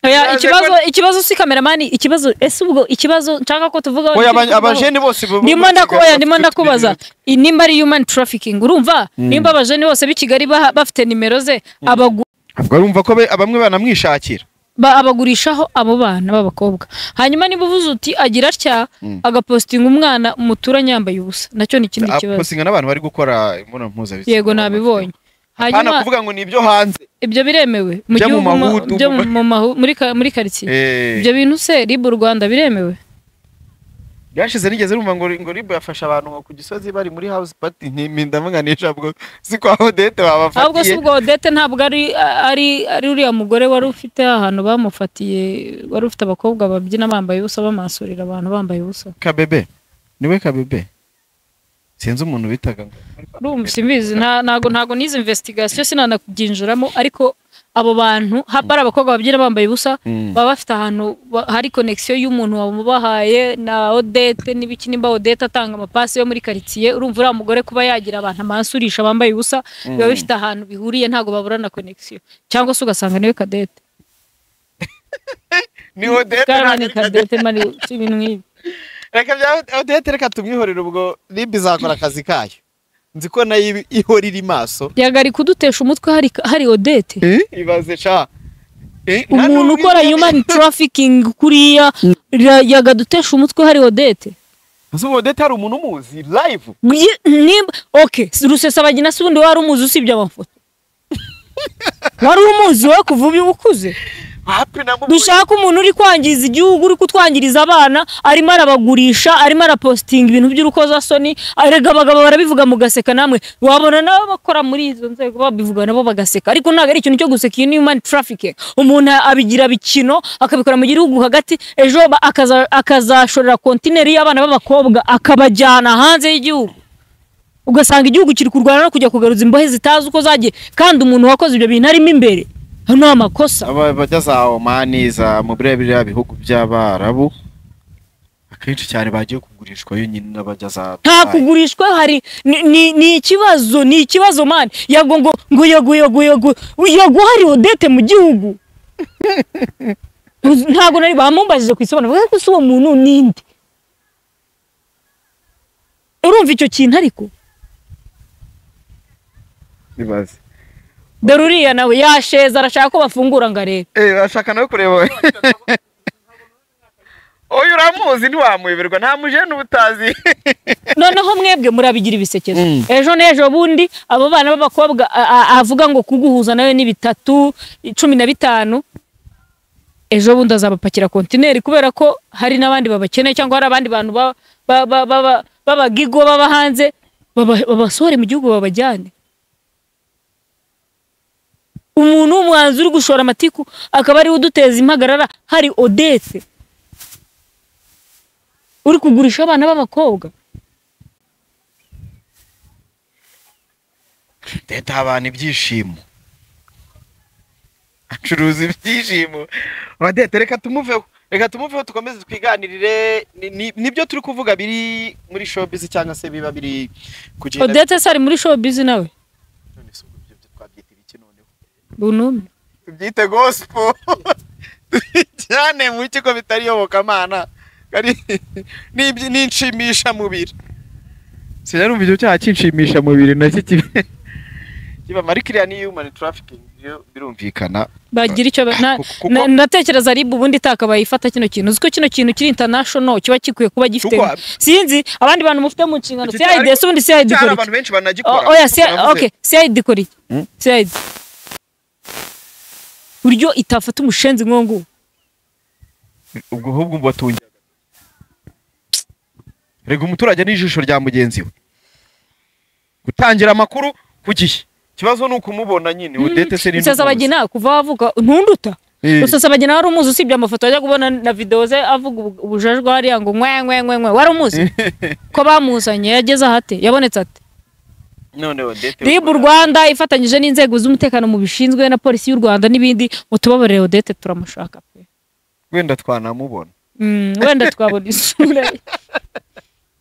Oya, Yaje ikibazo ikibazo si kameramani ikibazo ese ubwo ikibazo nshaka ko tuvuga oya aba- abajene bose bu- bu- ndimo bu- ndaku- oya, ndimo bafite ndakubaza utubintu. I- nimba ari human trafficking urumva nimba abajene bose b'i kigali baha- bafite nimero ze abagu- ubwo urumva ko be- bamwe banamwishakira ba- abagurishaho abo bana b'abakobwa hanyuma niba uvuze uti agira atya agapositinga umwana muturanye yambaye ubusa nacyo ni ikindi kibazo postinga n'abantu bari gukora imibonano mpuzabitsina yego nabibonye hano hanyuma kuvuga ngo ni ibyo hanze ibyo biremewe mu Byo mu gihugu mo- mahudu, byo mu ma- mu mahu- muri ka- muri karitsiye Eh. ibyo bintu se ribu rwanda biremewe byashize nigeze numva ngo ngo ribu yafasha abantu ngo ku gisozi bari muri house party ntimindamuganisha bwo si kwa odete ahubwo si babafatiye ubwo odete ntabwo ari ari ari uriya mugore wari ufite ahantu bamufatiye wari ufite abakobwa babyina bambaye ubusa bamasurira abantu bambaye ubusa kabebe niwe kabebe sinzi umuntu bitaga ngo urumva simbizi nta- ntago ntago nizi investigation sinanakubyinjiramo ariko abo bantu haba ari abakobwa babyina bambaye ubusa baba bafite ahantu ba- hari connection y'umuntu wamubahaye na odete n'ibiki nimba odete atanga amapasi yo muri karitsiye urumva uriya mugore kuba yagira abantu amansurisha bambaye ubusa biba bifite ahantu bihuriye ntago baburana connection cyangwa se ugasanga niwe kadete ni odete Karani Kadete mani ibintu nk'ibi. reka bya odete reka tumwihorere ubwo ribu izakora akazi kayo nzi ko nayo ibi- ihorira imaso Yaga ari kudutesha umutwe hari, hari Odete. ibaze sha Eh, nta Umuntu n'ubwo ukora izi- human trafficking kuriya ra- yaga dutesha umutwe hari Odete. Ese ubu odete hari umuntu umuzi live Gye- Nimba okay, Rusesabagina si ubundi wari umuzi usibye amafoto. wari umuzi we kuva ubu ukuze hapi namubonye dushaka umuntu uri kwangiza igihugu uri kutwangiriza abana arimo arabagurisha arimo arapositinga ibintu by'urukozasoni erega abagabo barabivuga mugaseka namwe wabona nabo bakora muri izo nzego babivuga nabo bagaseka ariko ntabwo ari ikintu cyo guseka iyo ni human trafficking umuntu abigira bikino akabikora mu gihugu hagati ejo ba- akaza- akazashorera kontineri y'abana b'abakobwa akabajyana hanze y'igihugu ugasanga igihugu kiri kurwana no kujya kugaruza imbohe zitazi uko zagiye kandi umuntu wakoze ibyo bintu arimo imbere hano ni amakosa aba bajya za omani za mu biriya biriya bihugu by'abarabu akenshi cyane bagiye kugurishwayo nyine n'abajya za nta kugurishwa hari ni- ni ni ikibazo ni ikibazo mani yago ngo ngo yago yago yago yago hari odete mu gihugu ntabwo nari bamumbajije ku isobanuro bavuga ko se uwo muntu ninde urumva icyo kintu ariko ibaze dore uriya nawe yasheza arashaka ko bafungura ngo arebe eh bashaka no kureba uyu uramuzi ntiwamuyoberwa nta mujene uba utazi noneho mwebwe murabigira ibisekezo Mm. ejo n'ejo bundi abo bana b'abakobwa a- a- avuga ngo kuguhuza nawe ni bitatu cumi na bitanu ejo bundi azabapakira kontineri kubera ko hari n'abandi babakeneye cyangwa hari abandi bantu ba- ba- ba- ba- b'abagigo baba hanze baba- babasohore mu gihugu babajyane umuntu w'umuhanzi uri gushora amatiku akaba ariwe uduteza impagarara hari odete uri kugurisha abana b'abakobwa leta aha abantu ibyishimo acuruza ibyishimo badete reka tumuveho reka tumuveho tukomeze twiganirire Ni- ni- nibyo turi kuvuga biri muri showbiz cyangwa se biba biri kugenda odete se ari muri showbiz nawe None se ubwo ibyo twabyita ibiki noneho bunumi tubyite gospel tubijyane mu kigo bitari iyobokamana Ari- n'ibyi- n'inshimishamubiri sinarumva icyo cyaha cy'inshimishamubiri nacyo kiba kiba ariko iriya ni human trafficking yo birumvikana bagira icyo ba- na- Kuko- kuko- na- ndatekereza rib ubundi itakabaye ifata kino kintu uziko kino kintu kiri international kiba gikwiye kuba gifite Kuko- sinzi abandi bantu mufite mu nshingano Iki cyari- CIDS ubundi CID cyari ikora iki? abantu benshi banagikora O- oya kuko CID navuze, okay CID ikora iki CID buryo itafata umushenzi nk'uwo nguwo ubwo ahubwo batungira rega umuturage ni ijisho rya mugenzi we gutangira amakuru ku gihe ikibazo ni ukumubona nyine udete se ni Rusesabagina kuva wavuka ntunduta Eh. Rusesabagina wari umuzi usibye amafoto ajya kubona na video ze avuga ubu- ubujajwa hariya ngo nkwe nkwe nkwe nkwe wari umuzi ko bamuzanye yageze ahate yabonetse ate none udete RIB u Rwanda ifatanyije n'inzego z'umutekano mu bishinzwe na polisi y'u Rwanda n'ibindi mutubabarire Odette turamushaka pe wenda twanamubona Mm, wenda twabona isura ye.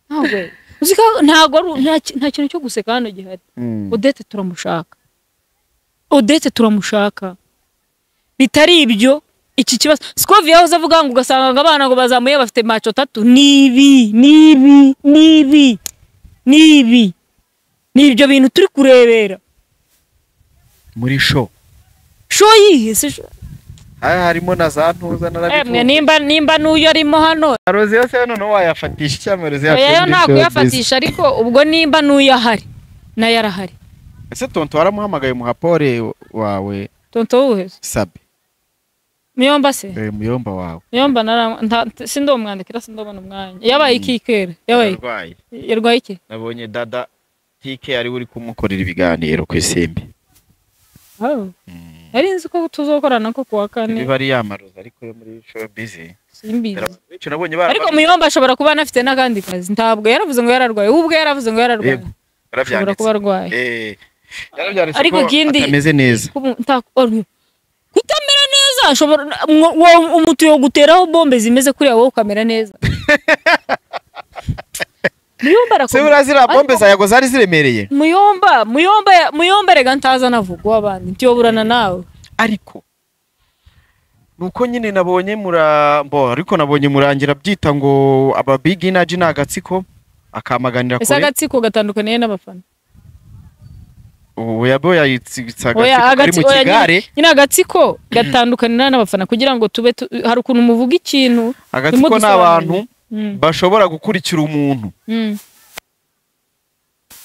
ntabwo uziko ntabwo ari- nta ki- nta kintu cyo guseka hano gihari Odette turamushaka Odette turamushaka bitari ibyo iki kibazo Scovia yahoze avuga ngo ugasanga abana ngo bazamuye bafite maco tatu nibi nibi nibi nibi ni ibyo bintu turi kurebera muri show sho yihe se sho aha harimo na za ntuza na emwe nimba nimba nuyo arimo hano rozi yose none wayafatisha icyamerozi oya yo nta kuyafatisha ariko ubwo nimba nuyo ahari nayo arahari ese tonto waramuhamagaye umuhapore wawe tonto wuheze sabe muyomba se eh, muyomba wawe muyomba nara nta- sindomwandikira sindomona umwanya yabaye iki kera yabaye iki? arwaye yarwaye iki nabonye dada tike ari we uri kumukorera ibiganiro ku isimbi Oh. nari nzi ko tuzokorana ko kuwa kane niba ari yamaroza ariko yo muri showbiz simbizi benshi nabonye ariko muyomba ashobora kuba anafite n'akandi kazi ntabwo yaravuze ngo yararwaye we ubwe yaravuze ngo yararwaye Yego, ashobora kuba arwaye Ariko ariko ikindi- atameze neza Kubu- nta- or- kutamera neza ashobora mwo- wo- umuntu yoguteraho bombe zimeze kuriya wowe ukamera neza muyomba se arakomeye burazira bombe Ariko- za yago zari ziremereye muyomba muyomba ya- muyomba rega ntaza navuga w'abandi ntiyoburana nawe ariko nuko nyine nabonye mura bo ariko nabonye murangira byita ngo aba big energy ni agatsiko akamaganira ese kure agatsiko gatandukaniye n'abafana ubu yabo yayitsitsa Oya, agatsiko kari mu agatsi- oya, nyine- kigare nyine agatsiko gatandukanira n'abafana kugira ngo tube tu- hari ukuntu muvuga ikintu agatsiko ni abantu Mm, bashobora gukurikira umuntu mm,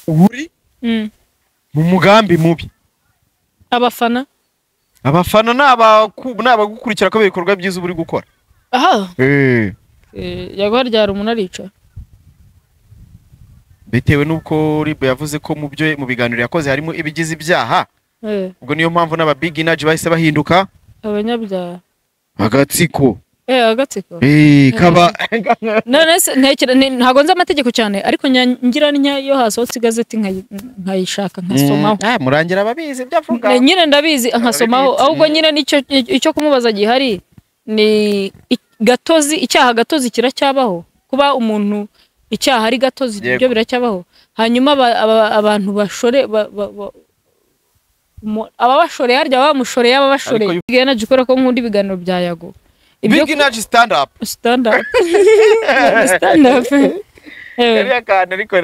uri mm. mu mugambi mubi abafana abafana ni abaku- ni abagukurikira kubera ibikorwa byiza uba uri gukora aha Eh, yaguha ryari umuntu aricara bitewe n'uko ribu yavuze ko mu byo mu biganiro yakoze harimo ibigize ibyaha Eh, ubwo niyo mpamvu n'aba big energy bahise bahinduka abanyabyaha agatsiko Eh, agatsiko Eh, kaba none se ntekera ni- ntabwo nzi amategeko cyane ariko nya- ngira ntya iyo hasohotse igazeti nkayi- nkayishaka nkasomaho Ah, murangira ababizi ibyo avuga Ne- nyine ndabizi nkasomaho bibitse. ahubwo nyine nicyo icyo kumubaza gihari ni i- gatozi icyaha gatozi kiracyabaho kuba umuntu icyaha ari gatozi Yego. ibyo biracyabaho hanyuma aba- aba- abantu bashore ba- ba- ba- mu- ababashoreye harya bamushoreye ababashoreye Ariko bigana jikora ko nkunda ibiganiro bya yago ibyo big energy stand up stand up stand up Eh, Kariya kantu ariko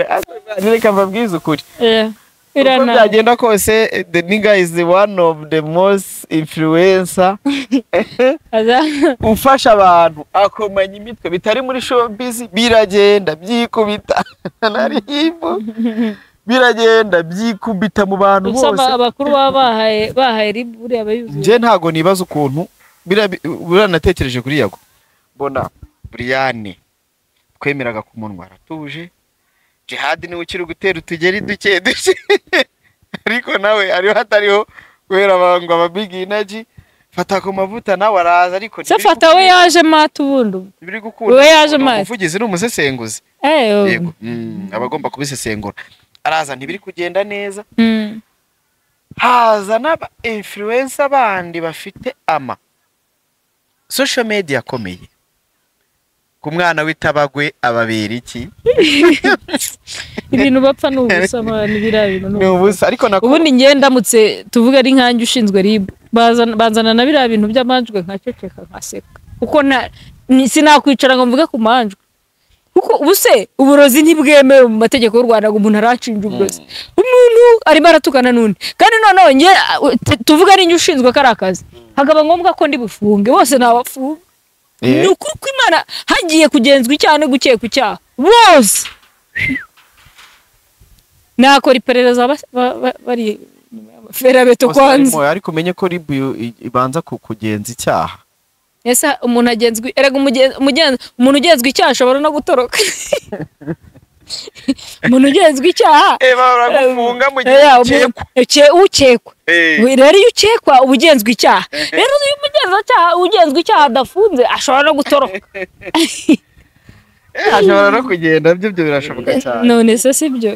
reka mbabwize ukuri eh, uko birananiye byagenda kose eh, the nigga is the one of the most influencer Aza- ufasha abantu akomanya imitwe bitari muri showbiz biragenda byikubita naribu biragenda byikubita mu bantu gusa aba- bose abakuru baba bahaye bahaye ribu buriya bayuzuye njye ntago nibaza ukuntu biriya bi- buranatekereje kuri yago mbona buriyane twemeraga ku munwa aratuje jihadi niwe ukiri gutera utugeri duke duke ariko nawe ariho hatariho kubera abantu ababigi inaji fata ku mavuta nawe araza ariko se fata we yaje mata ubundi ubu. biri gukunda we yaje Ni mazi. umuvugizi ni umusesenguzi Eh, ubu. yego Mm, aba agomba kubisesengura araza ntibiri kugenda neza Mm. haza n'aba influencer bandi bafite ama social media akomeye ku mwana w'itabagwe ababera iki ibintu bapfa ni ubusa mwana, biriya bintu ni ni ubusa ariko nako ubundi njye ndamutse tuvuge ari nkanjye ushinzwe rib bazana banzana na biriya bintu by'amanjwe nkaceceka nkaseka kuko nta ni- sinakwicara ngo mvuge ku manjwe kuko ubuse uburozi ntibwemewe mu mategeko y'u rwanda ngo umuntu aranshinja uburozi umuntu arimo aratukana n'undi kandi noneho njye uh, t- tuvuge ari njye ushinzwe kariya kazi hakaba ngombwa ko ndi bufunge bose nabafunga Eh. ni ukuri ko imana hagiye kugenzwa icyaha no gukeka icyaha bose nakora iperereza bas- ba- ba- bari ferabeto Costa kwanza Rica, ariko umenye ko ribu i- ibanza ku- kugenza icyaha ese umuntu agenzwe erega umugen- umugenzi umuntu ugenzwe icyaha ashobora no gutoroka umuntu ugenzwe icyaha eh baragufunga mu gihe Eh, ukekwa. uke- ukekwa Eh. We- rero iyo ukekwa uba ugenzwe icyaha rero iyo umugenzacyaha ugenzwe icyaha adafunze ashobora no gutoroka Eh, ashobora no kugenda byo byo birashoboka cyane none se si byo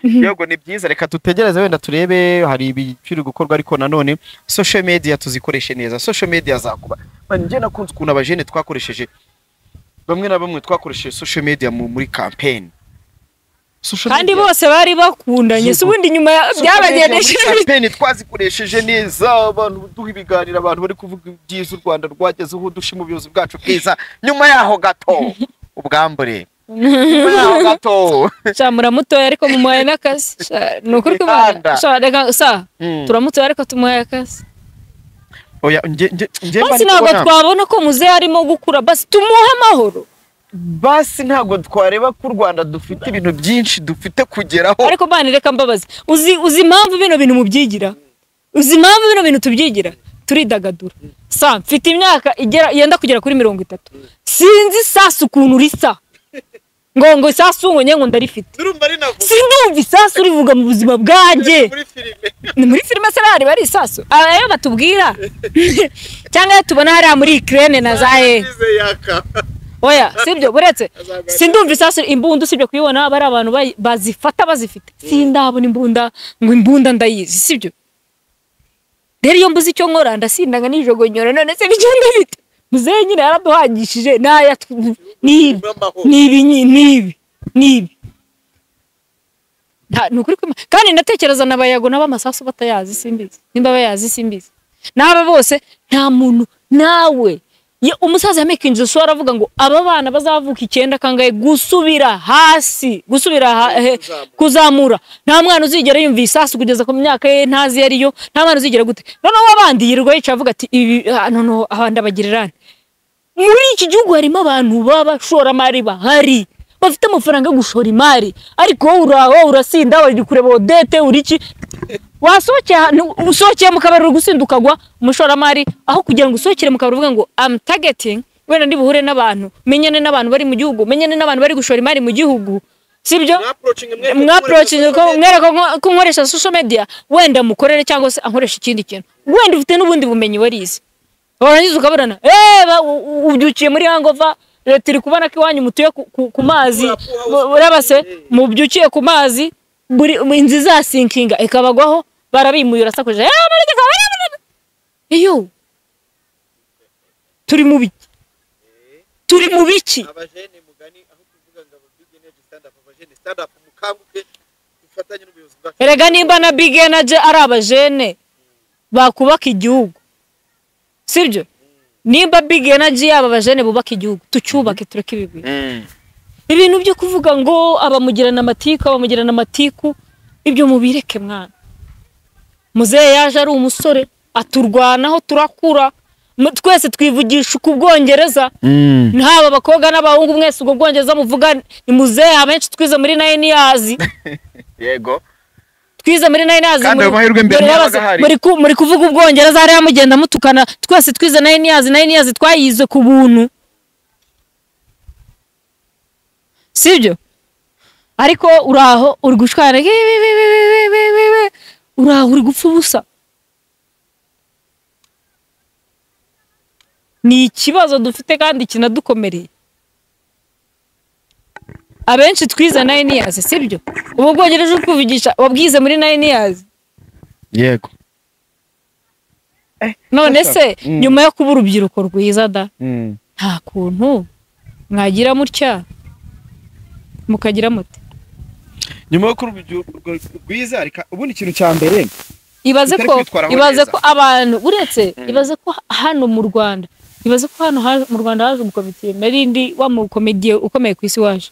yego ni byiza reka tutegereze wenda turebe hari ibikiri gukorwa ariko nanone social media tuzikoreshe neza social media zakuba Man, njye nakunze ukuntu abajene twakoresheje bamwe na bamwe twakoresheje social media mu- muri campaign Social kandi media- bose bari bakundanye si ubundi nyuma ya- social media muri byabagendesheje campaign twazikoresheje neza abantu duha ibiganiro abantu bari kuvuga ibyiza u rwanda rwagezeho dushima ubuyobozi bwacu bwiza nyuma yaho gato ubwambure nyuma yaho gato sha muramutoya ariko mumuhaye n'akazi Sha, ni ukuri ko Witanda. imana- sha reka sa Mm. turamutoya ariko tumuhaye akazi oya njye njye njye mba basi ntabwo ndikubona- twabona ko muzehe arimo gukura basi tumuhe amahoro basi ntabwo twareba ko u rwanda dufite ibintu byinshi dufite kugeraho ariko bana reka mbabaze uzi uzi impamvu bino bintu mubyigira uzi impamvu bino bintu tubyigira turidagadura sa mfite imyaka igera yenda kugera kuri mirongo itatu sinzi isasu ukuntu risa ngo ngo isasu ngo nyengo ndarifite Urumva ari nako sinumva isasu rivuga mu buzima bwanjye muri filime. ni muri filime se bahari bari isasu aba ayo batubwira cyangwa ayo tubona hariya muri ikirere na za hehe Ize yaka. oya sibyo buretse sindumva isasu imbunda usibye kuyibona bari abantu bayi- bazifata bazifite sindabona imbunda ngo imbunda ndayizi sibyo rero iyo mbuze icyo nkora ndasindanga nijogonyora none se bijya ndabita muzehe nyine yaraduhagishije n'aya tu- n'ibi n'ibi nyi- n'ibi n'ibi Nta- ni ukuri kwima kandi ndatekereza na bayago n'abamasasu batayazi simbizi nimba bayazi simbizi n'aba bose nta muntu nawe ye- umusaza yamekinje so aravuga ngo aba bana bazavuka icyenda kangaye gusubira hasi gusubira ha, he, kuzamura nta mwana uzigera yumva isasu kugeza ku myaka ye ntazi iyo ariyo nta mwana uzigera gute noneho abandi yirirwa yica avuga ati ibi ah, noneho abandi abagirerane muri iki gihugu harimo abantu b'abashoramari bahari bafite amafaranga yo gushora imari ariko wowe ura- wowe urasinda uri kureba odete uri iki wasohokeye ahantu usohokeye mu kabari uri gusinda ukagwa umushoramari aho kugira ngo usohokere mu kabari uvuga ngo am targeting wenda ndi buhure n'abantu menyane n'abantu bari mu gihugu menyane n'abantu bari gushora imari mu gihugu sibyo mwaprocinze ko mwereka ko- ko nkoresha social media wenda mukorere cyangwa se ankoresha ikindi kintu wenda ufite n'ubundi bumenyi warize warangiza ukaburana eh ba- u- u- ubyukiye muri hangova leta iri kubona ko iwanyu mutuye ku- ku- ku mazi Bu- burabase mubyukiye ku mazi buri inzu izasinkinga ikabagwaho barabimuye urasakuje eh muri iki kabari muri- iyo turi mu biki turi mu biki Abajene mugani aho kuvuga ngo ababigi energy stand up abajene stand up mukanguke dufatanye n'ubuyobozi bwacu. erega nimba na big energy ari abajene bakubaka igihugu sibyo nimba big energy yaba abajene bubaka igihugu tucyubake tureke ibigwi ibintu byo kuvuga ngo abamugirana amatiku abamugirana amatiku ibyo mubireke mwana muzehe yaje ari umusore aturwanaho turakura mu- twese twivugisha uku bwongereza ntaba abakobwa n'abahungu mwese ubwo bwongereza muvuga ni muzehe abenshi twize muri nayini yazi yego twize muri nayini yazi Kandi ayo mahirwe mbere ntabaga ahari. muri kuvuga ubwongereza hariya mugenda mutukana twese twize nayini yazi nayini yazi twayize ku buntu sibyo ariko uraho uri gushwana uraho uri gupfa ubusa ni ikibazo dufite kandi kinadukomereye abenshi twize nayini yazi sibyo ubu bwongereza uri kuvugisha wabwize muri nayini yazi yego none se Mm. nyuma yo kuba urubyiruko rwiza da nta kuntu mwagira mutya mukagira muti nyuma yo kuba urubyiruko rwiza reka- ubundi ikintu cya mbere ibaze Mutari ko kwitwara aho ibaze neza. ko abantu uretse ibaze ko hano mu rwanda ibaze ko hano haje- mu rwanda haje umukomitiye narindi wa mukomediye ukomeye ku isi waje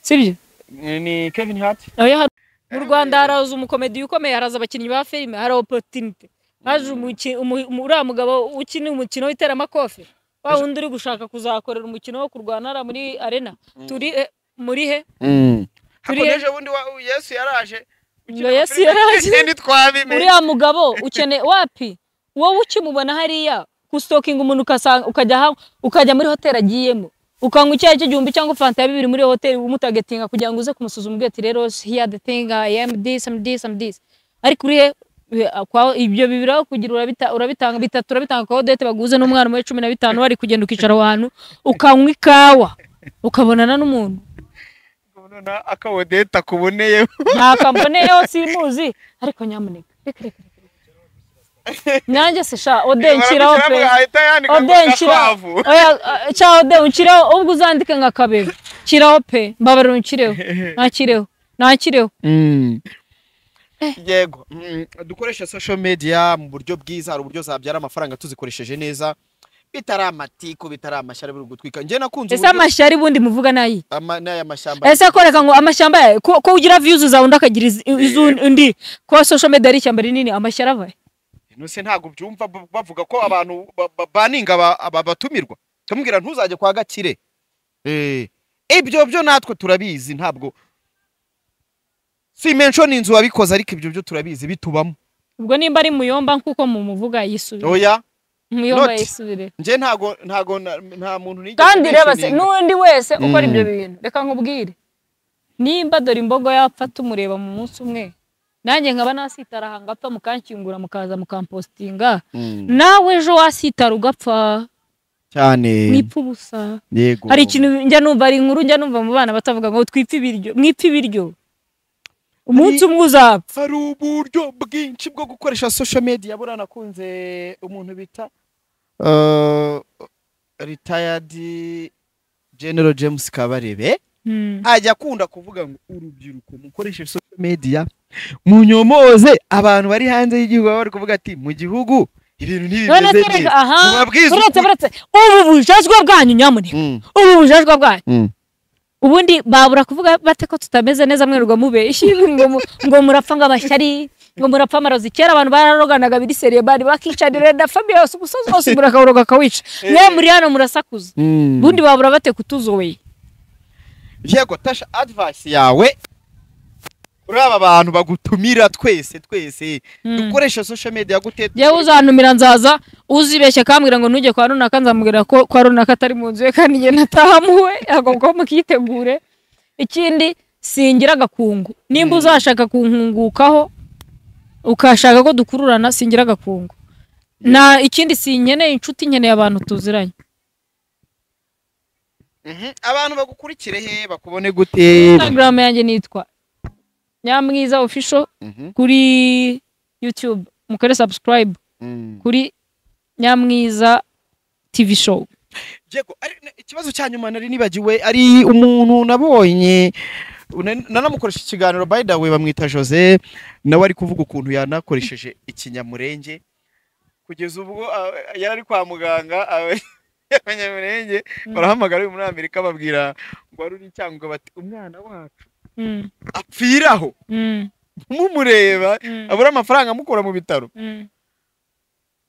sibyo ni kevin hart nawe yaha- mu rwanda haraza umukomediye ukomeye haraza abakinnyi ba filime hari oporutinite haje umuki- umu- umu- uriya mugabo ukina umukino w'iteramakofe wa wundi uri gushaka kuzakorera umukino wo kurwana hariya muri arena turi eh, muri he Turiya- hakomeje ubundi wa- yesu yaraje Ngo Yesu yaraje. ni twabimenye uriya mugabo ukeneye wapi wowe ukimubona hariya gustokinga umuntu ukasanga ukajya ha- ukajya muri hoteli agiyemo ukanywa icyayi cy'igihumbi cyangwa fanta ya bibiri muri iyo hoteli umutagetinga kugira ngo uze kumusuzuma ubwira ati rero here the thing I am this am this am this ariko uri he we- akwa- ibyo bibiri aho kugira urabita- urabitanga bitatu urabitanga kwa odete baguze n'umwana muri cumi na bitanu wari kugenda ukicara aho hantu ukanywa ikawa ukabonana n'umuntu akawodeta kuboneye nta kampani yo simuzi ariko nyamuneka reka reka reka, reka nanjye se sha ode nshyiraho pe ahita yandika ngo ode nshyiraho gakwavu oya eh, sha ode unshyiraho ubwo uzandike nka kabebe nshyiraho pe mbabarira unshyireho ntakireho ntakireho yego Mm, dukoreshe social media mu buryo bwiza hari uburyo zabyara amafaranga tuzikoresheje neza bitari amatiku bitari amashyari biri gutwika njye nakunze ese amashyari ubundi muvuga nayi ama- n'aya mashyamba ese koreka ngo amashyamba yawe ko ko ugira views zawe undi akagira iz- iz'undi undi kuba social media ari ishyamba rinini amashyari ava he? nuse ntabwo byumva b- bavuga ko abantu ba- ba- baninga aba- aba- batumirwa kamubwira ntuzajye kwa gakire Eh, ibyo byo natwe turabizi ntabwo si mention inzu wabikoze ariko ibyo byo turabizi bitubamo ubwo nimba ari muyomba nk'uko mumuvuga yisubire oya muyomba not- yisubire njye ntago ntago na- nta muntu nigeze kandi reba se mentioninga. n'undi wese ukora Mm. ibyo bintu reka nkubwire nimba dore imbogo yapfa tumureba mu munsi umwe nanjye nkaba nasitara aha ngapfa mukankingura mukaza mukampositinga Mm, nawe ejo wasitara ugapfa cyane mwipfa ubusa yego hari ikintu njya numva hari inkuru njya numva mu bana batavuga ngo twipfe ibiryo mwipfe ibiryo umunsi umwe uzapfa hari uburyo bwinshi bwo gukoresha social media buriya nakunze umuntu bita eh, retired general james kabarebe Mm. ajya akunda kuvuga ngo urubyiruko mukoreshe social media munyomoze abantu bari hanze y'igihugu baba bari kuvuga ati mu gihugu ibintu none ntibimeze tureka neza aha mubabwize uretse ukuri. uretse ubu bujajwa bwanyu nyamuneka Mm, ubu bujajwa bwanyu Mm. ubundi babura kuvuga bate ko tutameze neza mwirirwa mubeshyi ngo mu- ngo murapfa ngo amashyari ngo murapfa amarozi kera abantu bararoganaga biri seriye bari bakicanira na famiye yose umusozi wose umuntu akawuroga akawica mwe muri hano murasakuza mm. ubundi babura bate kutuzoye yego tasha advice yawe kuri aba bantu bagutumira twese twese dukoresha social media gute yewe uzantumira nzaza uzibeshya akambwira ngo ntujye kwa runaka nzamubwira ko kwa runaka atari mu nzu ye kandi njye natahamuwe agomba mukitegure ikindi singira agakungu nimba uzashaka kunkungukaho ukashaka ko dukururana singira agakungu na ikindi sinkeneye inshuti nkeneye abantu tuziranye Mhm, abantu bagukurikire he bakubone gute instagram yanjye nitwa nyamwiza official Mhm, kuri youtube mukore subscribe mhm. kuri nyamwiza tv show yego ari- na- ikibazo cya nyuma nari nibagiwe ari umuntu nabonye na- nanamukoresha ikiganiro by the way bamwita Jose nawe ari kuvuga ukuntu yanakoresheje ikinyamurenge kugeza ubwo ah, yari ari kwa muganga ah, abanyamurenge Mm. barahamagara uyu muri Amerika babwira ngo wari uri icyangombwa bati umwana wacu Mm, apfira aho mm, mumureba mm, abura amafaranga amukura mu bitaro mm,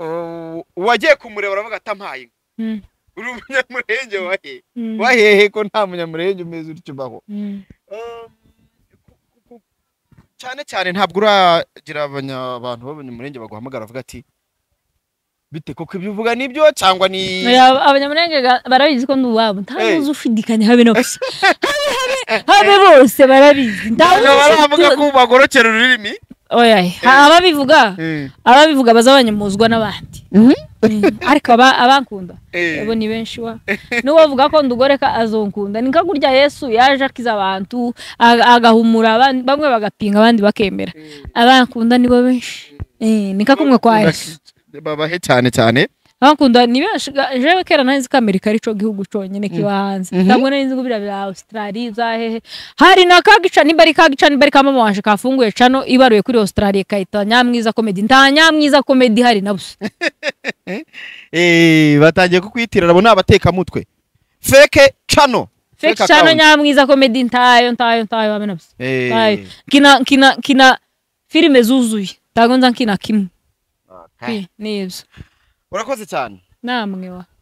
Uh, uwagiye kumureba aravuga atampaye mm, uri umunyamurenge wahe mm, wahehe ko nta munyamurenge umeze utyo ubaho mm, Um, ku- ku- ku- cyane cyane ntabwo uragira abanya- abantu b'abanyamurenge baguhamagara bavuga ati bite koko ibyo uvuga nibyo cyangwa ni Oya, abanyamurenge ga- barabizi ko ndi uwabo nta Eh. n'uzi ushidikanya habe na gusa Habe- habe bose barabizi nta Ntabwo baravuga n'uzi ko bagorokera ururimi oya ha- ababivuga ababivuga bazabanyamuzwa n'abandi Mm, ariko aba- abakunda Eh. abo ni benshi wa n'uwavuga ko ndugoreka azonkunda ni nka gurya yesu yaje akiza abantu aga- agahumura aban- bamwe bagapinga abandi bakemera abankunda nibo benshi Eh, ni nka kumwe kwa yesu babahe cyane cyane abankunda ni benshi ga- jewe kera nari nzi ko amerika ari cyo gihugu cyonyine kiba hanze Mhm. ntabwo nari nzi ko biriya bya australia za hehe hari na kagica nimba ari kagica nimba ari kamama wanje kafunguye cano ibaruye kuri australia ikayita nyamwiza comedy nta nyamwiza comedy hari na busa Eh, batangiye kukwitirira abo ni abatekamutwe feke cano Fake chano nyamwiza comedy ntayo ntayo ntayo hamwe na busa ntayo Eh, kina kina kina filime zuzuye ntabwo nza nkina kimwe okay. Eh, ni ibyo urakoze cyane namwe wa